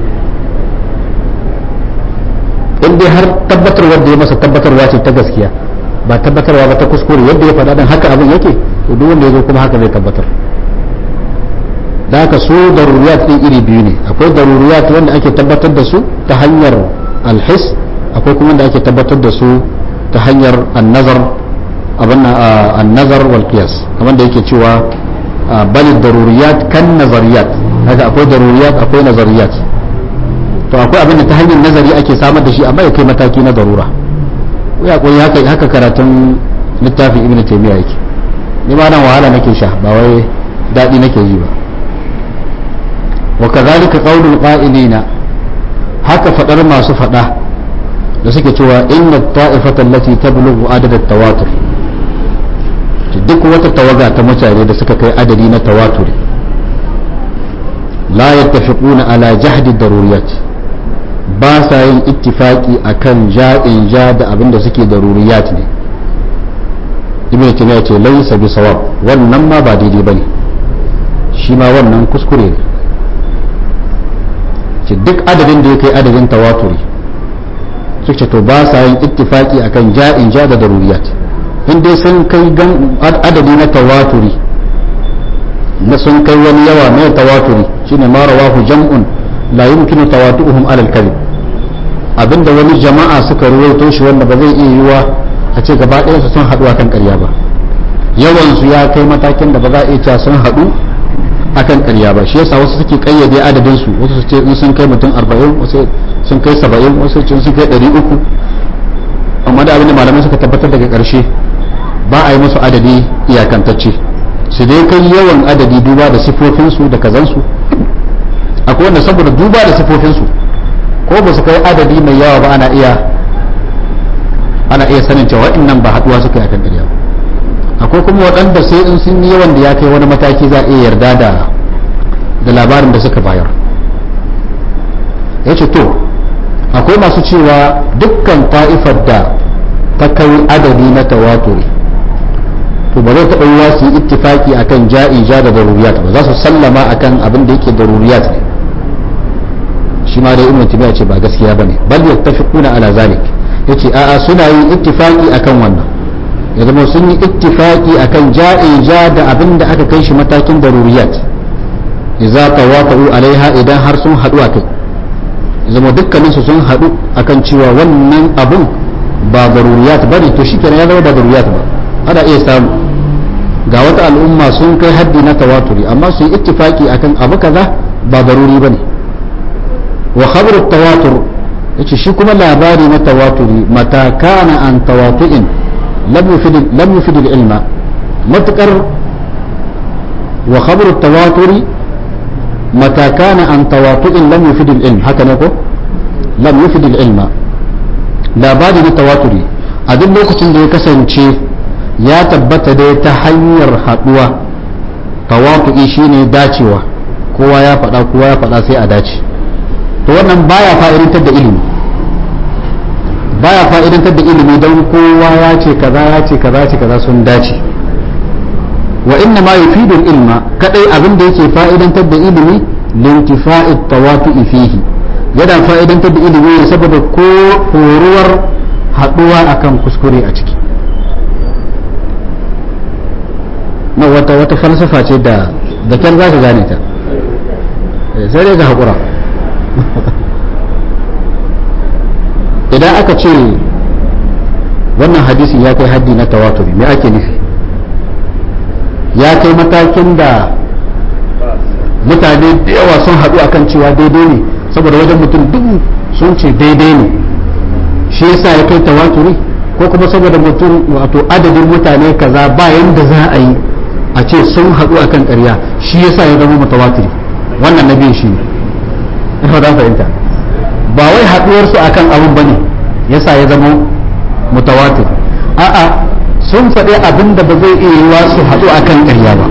in dai har tabbatarwar da ya masa tabbatarwa ce ta gaskiya ba tabbatarwa ba ta kuskure yadda ya faɗa dan haka abin yake to duk wanda ya zo kuma haka zai tabbatar da haka su daruriyat ɗin iri biyu ne akwai daruriyat wanda ake tabbatar da su ta hanyar alhis akwai kuma wanda ake tabbatar da su ta hanyar annazar abin annazar wal qiyas kamar da yake cewa bal daruriyat kan nazariyat haka akwai daruriyat akwai nazariyat to akwai abin da ta hanyar nazari ake samar da shi amma ya kai mataki na darura ya koyi haka haka karatun littafin ibnu taymiya yake ni ma nan wahala nake sha ba wai dadi nake yi ba wa kadhalika qawlul qa'ilina haka fadar masu fada da suke cewa inna ta'ifata allati tablughu adad at-tawatur duk wata tawaga ta mutane da suka kai adadi na tawaturi la yattafiquna ala jahdi daruriyat ba sa yin ittifaki akan ja'in ja da abin da suke daruriyat ne ibn taymiya ce laysa bi sawab wannan ma ba daidai bane shi ma wannan kuskure ne ce duk adadin da ya kai adadin tawaturi suke to ba sa yin ittifaki akan ja'in ja da daruriyat in dai sun kai adadi na tawaturi na sun kai wani yawa mai tawaturi shine ma rawahu jam'un la yumkinu tawatu'uhum ala al-kadhib abinda wani jama'a suka ruwaito shi wanda ba zai iya yiwa a ce gaba ɗaya su sun haɗu akan ƙarya ba yawan su ya kai matakin da ba za a iya cewa sun haɗu akan ƙarya ba shi yasa wasu suke kayyade adadin su wasu su ce in sun kai mutum 40 wasu sun kai 70 wasu sun kai 300 amma da abinda malamai suka tabbatar daga ƙarshe ba a yi musu adadi iyakantacce su dai kai yawan adadi duba da sifofinsu da kazansu akwai wanda saboda duba da sifofinsu ko ba su kai adadi mai yawa ba ana iya ana iya sanin cewa nan ba haduwa suka yi akan ƙarya ba akwai kuma waɗanda sai in sun yi yawan da ya kai wani mataki za a iya yarda da da labarin da suka bayar ya ce to akwai masu cewa dukkan ta'ifar da ta kai adadi na tawaturi to ba zai taɓa yiwa su yi ittifaki akan ja'i ja da daruriyat ba za su sallama akan abin da yake daruriyat ne shi ma dai ibnu timiya ce ba gaskiya bane bal yattafiquna ala zalik yace a'a suna yin ittifaki akan wannan ya zama sun yi ittifaki akan ja'i ja da abin da aka kai shi matakin daruriyat idza tawaqa'u alaiha idan har sun haɗu a kai zama dukkaninsu sun haɗu akan cewa wannan abun ba daruriyat bane to shikenan ya zama ba daruriyat ba ana iya samu ga wata al'umma sun kai haddi na tawaturi amma su yi ittifaki akan abu kaza ba daruri bane wa khabar tawatur yace shi kuma labari na tawaturi mata kana an tawatu'in lam yufid lam yufid al-ilma matakar wa khabar tawaturi mata kana an tawatu'in lam yufid al-ilm haka ne ko lam yufid al-ilma labari na tawaturi a duk lokacin da ya kasance ya tabbata dai ta hanyar haduwa tawatu'i shine dacewa kowa ya faɗa kowa ya faɗa sai a dace to wannan baya fa'idantar da ilimi baya fa'idantar da ilimi don kowa ya ce kaza ya ce kaza ce kaza sun dace wa inna ma yufidul ilma kadai abin da yake fa'idantar da ilimi lintifa'it tawatu'i fihi yana fa'idantar da ilimi ne saboda ko horuwar haduwa akan kuskure a ciki na wata wata falsafa ce da da kyan za ka gane ta sai dai ka haƙura idan aka ce wannan hadisi ya kai haddi na tawaturi me ake nufi ya kai matakin da mutane da yawa sun haɗu akan cewa daidai ne saboda wajen mutum dubu sun ce daidai ne shi yasa ya kai tawaturi ko kuma saboda mutum wato adadin mutane kaza ba yanda za a yi a ce sun haɗu akan ƙarya shi yasa ya zama mutawatiri wannan na biyu shi ne ina da fahimta ba wai haɗuwarsu akan abun bane yasa ya zama mutawatir a'a sun faɗi abin da ba zai iya yiwa su haɗu akan ƙarya ba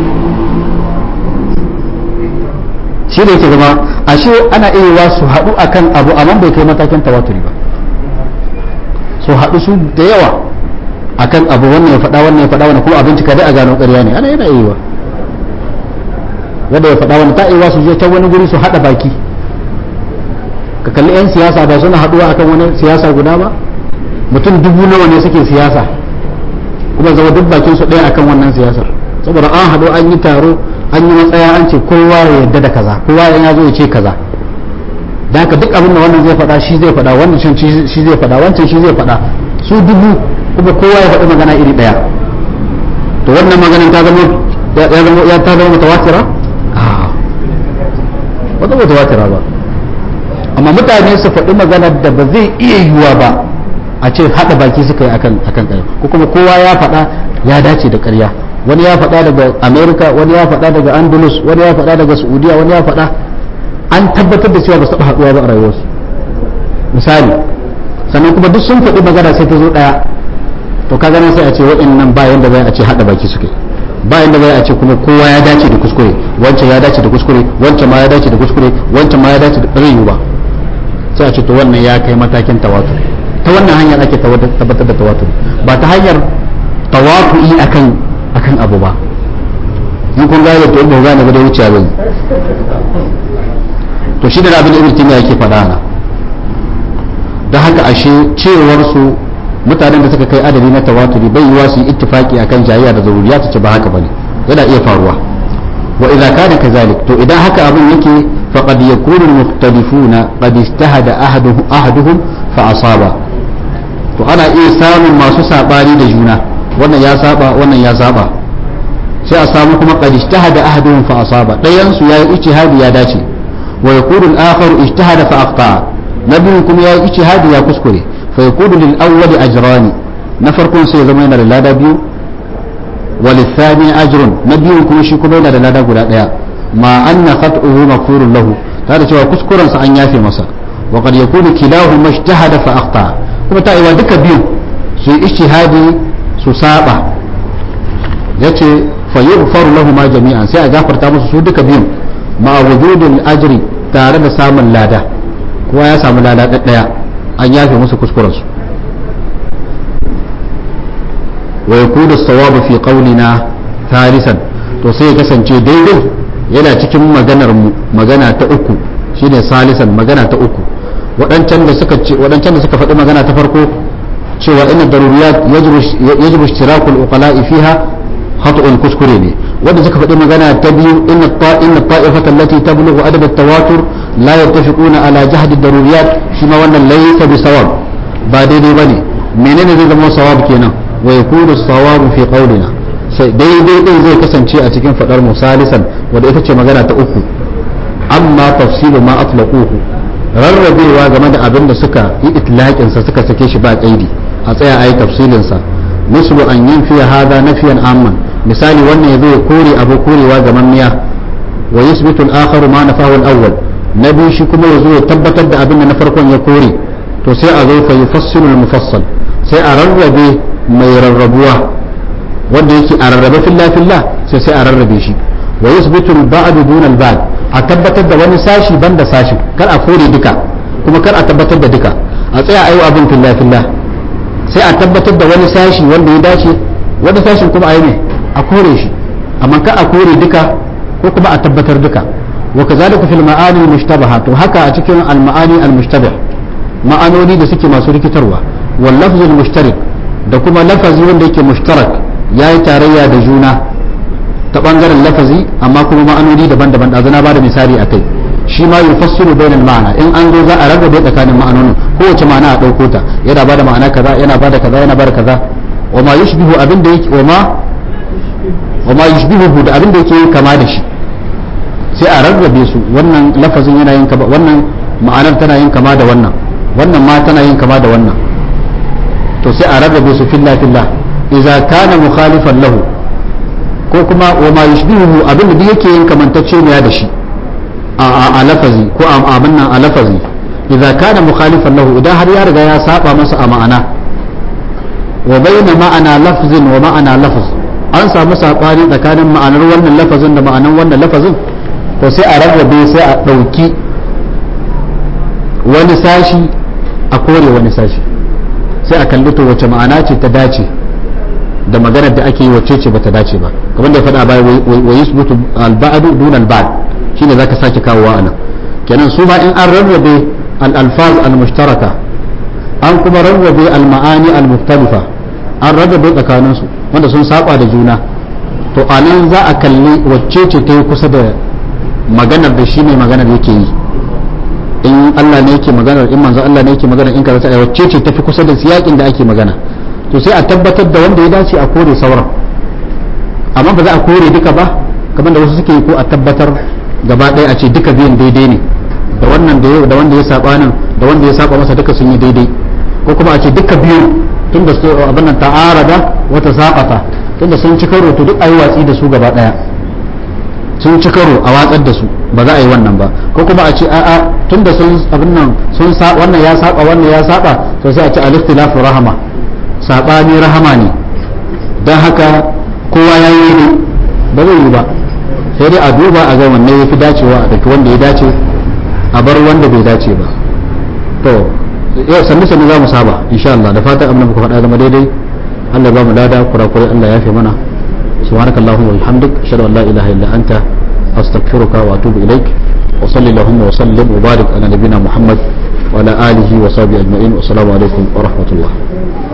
shi ne ke zama ashe ana iya yiwa su haɗu akan abu amma bai kai matakin tawaturi ba su haɗu su da yawa akan abu wannan ya faɗa wannan ya faɗa wannan kuma abin cika dai a gano ƙarya ne ana yana iya yiwa wanda ya faɗa wannan ta iya su je can wani guri su haɗa baki ka kalli 'yan siyasa ba suna haɗuwa akan wani siyasa guda ba mutum dubu nawa ne suke siyasa kuma zama duk bakin su ɗaya akan wannan siyasar saboda an haɗu an yi taro an yi matsaya an ce kowa ya yarda da kaza kowa ya zo ya ce kaza da haka duk abin da wannan zai faɗa shi zai faɗa wannan shi zai faɗa wancan shi zai faɗa su dubu kuma kowa ya faɗi magana iri ɗaya to wannan maganin ta zama ya zama ya ta zama mutawatira a'a ba zama mutawatira ba amma mutane su faɗi magana da ba zai iya yiwuwa ba a ce haɗa baki suka yi akan akan ƙarya ko kuma kowa ya faɗa ya dace da ƙarya wani ya faɗa daga america wani ya faɗa daga andalus wani ya faɗa daga saudiya wani ya faɗa an tabbatar da cewa ba su taɓa haɗuwa ba a rayuwarsu misali sannan kuma duk sun faɗi magana sai ta zo ɗaya to ka ganin sai a ce waɗannan ba yanda zai a ce haɗa baki suka yi ba yanda zai a ce kuma kowa ya dace da kuskure wancan ya dace da kuskure wancan ma ya dace da kuskure wancan ma ya dace da ɗari ba sai a ce to wannan ya kai matakin tawatur ta wannan hanyar ake tabbatar da tawatur ba ta hanyar tawatu'i akan akan abu ba in kun gane to ba gane ba da wuce zai to shi da abin da ibn timiya yake faɗa na da haka ashe cewar su mutanen da suka kai adadi na tawaturi bai yiwa su yi ittifaki akan jayayya da zaruriya ta ce ba haka bane yana iya faruwa wa idza kana kazalik to idan haka abin yake faqad yakunu al-mukhtalifuna qad ijtahada ahaduhum ahaduhum fa asaba to ana iya samun masu sabani da juna wannan ya saba wannan ya saba sai a samu kuma qad ijtahada ahaduhum fa asaba dayan su yayi ijtihadi ya dace wa yakunu al-akharu ijtahada fa akhta nabiyin kuma yayi ijtihadi ya kuskure fa yakunu lil awwali ajrani na farkon sai ya zama yana da lada biyu وللثاني أجر نبي كما شي كما yana da lada guda daya ma anna khat'uhu maghfurun lahu tare cewa kuskuren sa an yafe masa wa qad yakunu kilahu majtahada fa akhta kuma ta iwa duka biyu su yi ijtihadi su saba yace fa yughfaru lahu ma jami'an sai a gafarta musu su duka biyun ma wujudul ajri tare da samun lada kowa ya samu lada daya an yafe musu kuskuren su wa yakunu as-sawabu fi qawlina thalithan to sai ya kasance daidai yana cikin maganar mu magana ta uku shine salisan magana ta uku wadancan da suka ce wadancan da suka faɗi magana ta farko cewa inna daruriyat yajibu ishtiraku al-uqala'i fiha khata'un kuskure ne wanda suka faɗi magana ta biyu inna inna ta'ifata allati tablughu adab at-tawatur la yattafiquna ala jahd ad-daruriyat shi ma wannan laysa bi sawab ba daidai bane menene zai zama sawab kenan wa yakunu sawabu fi qawlina sai daidai din zai kasance a cikin fadar mu salisan wanda ita ce magana ta uku amma tafsilu ma atlaquhu rarrabewa game da abin da suka yi itlaqin sa suka sake shi ba kaidi a tsaya ayi tafsilin sa mislu an yanfi hada nafiyan amman misali wannan yazo ya kore abu korewa ga miya wa yusbitu al-akharu ma nafahu al-awwal na biyu shi kuma yazo ya tabbatar da abin da na farkon ya kore to sai a zo fa yufassilu al-mufassal sai a rarrabe mai rarrabuwa wanda yake a rarrabe filla filla sai sai a rarrabe shi wa yusbitu al-ba'd duna al-ba'd a tabbatar da wani sashi banda sashi kar a kore duka kuma kar a tabbatar da duka a tsaya ayi abin filla filla sai a tabbatar da wani sashi wanda ya dace wani sashin kuma ayi ne a kore shi amma kar a kore duka ko kuma a tabbatar duka wa kazalika fil ma'ani al-mushtabaha to haka a cikin al-ma'ani al-mushtabah ma'anoni da suke masu rikitarwa wal lafzul mushtarik da kuma lafazi wanda yake mushtarak ya yi tarayya da juna ta bangaren lafazi amma kuma ma'anoni daban-daban da zana ba da misali a kai shi ma yufassiru bainal ma'ana in an zo za a rarrabe tsakanin ma'anonin kowace ma'ana a ɗauko ta yana ba da ma'ana kaza yana ba da kaza yana ba da kaza wa ma yushbihu abin da yake wa ma wa ma yushbihu da abin da yake kama da shi sai a rarrabe su wannan lafazin yana yin wannan ma'anar tana yin kama da wannan wannan ma tana yin kama da wannan to sai a rarrabe su filla filla idza kana mukhalifan lahu ko kuma wa ma yushbihu abin da yake yin kamantacce ne da shi a a lafazi ko a abin nan a lafazi idza kana mukhalifan lahu idan har ya riga ya saba masa a ma'ana wa bayna ma'ana lafzin wa ma'ana lafz an samu sabani tsakanin ma'anar wannan lafazin da ma'anar wannan lafazin to sai a rarrabe sai a dauki wani sashi a kore wani sashi sai a kalli to wace ma'ana ce ta dace da maganar da ake yi wacce ce bata dace ba kamar da ya faɗa baya wa yusbutu al-ba'du dun al-ba'd shine zaka sake kawowa anan kenan su ma in an rarrabe al-alfaz al-mushtaraka an kuma rarrabe al-ma'ani al-mukhtalifa an rarrabe tsakanin su wanda sun saba da juna to anan za a kalli wacce ce ta yi kusa da maganar da shi mai maganar yake yi in Allah ne yake magana in manzo Allah ne yake magana in kaza ta wacce ce tafi kusa da siyakin da ake magana to sai a tabbatar da wanda ya dace a kore sauran amma ba za a kore duka ba kamar da wasu suke ko a tabbatar gaba ɗaya a ce duka biyan daidai ne da wannan da da wanda ya saba nan da wanda ya saba masa duka sun yi daidai ko kuma a ce duka biyu tunda su abin nan ta'arada wata saqata tunda sun ci karo to duk ayi watsi da su gaba ɗaya sun ci karo a watsar da su ba za a yi wannan ba ko kuma a ce a'a tunda sun abin nan sun sa wannan ya saba wannan ya saba to sai a ce al-ikhtilafu rahama sabani rahama ne dan haka kowa ya yi ne ba zai yi ba sai dai a duba a ga wanne ya fi dacewa a daki wanda ya dace a bar wanda bai dace ba to yau sannu sannu za mu saba insha Allah da fatan abin da muka faɗa zama daidai Allah ba mu lada kurakurai Allah ya fi mana subhanakallahumma wa bihamdik ashhadu an la ilaha illa anta أستغفرك وأتوب إليك وصل اللهم وسلم وبارك على نبينا محمد وعلى آله وصحبه أجمعين والسلام عليكم ورحمة الله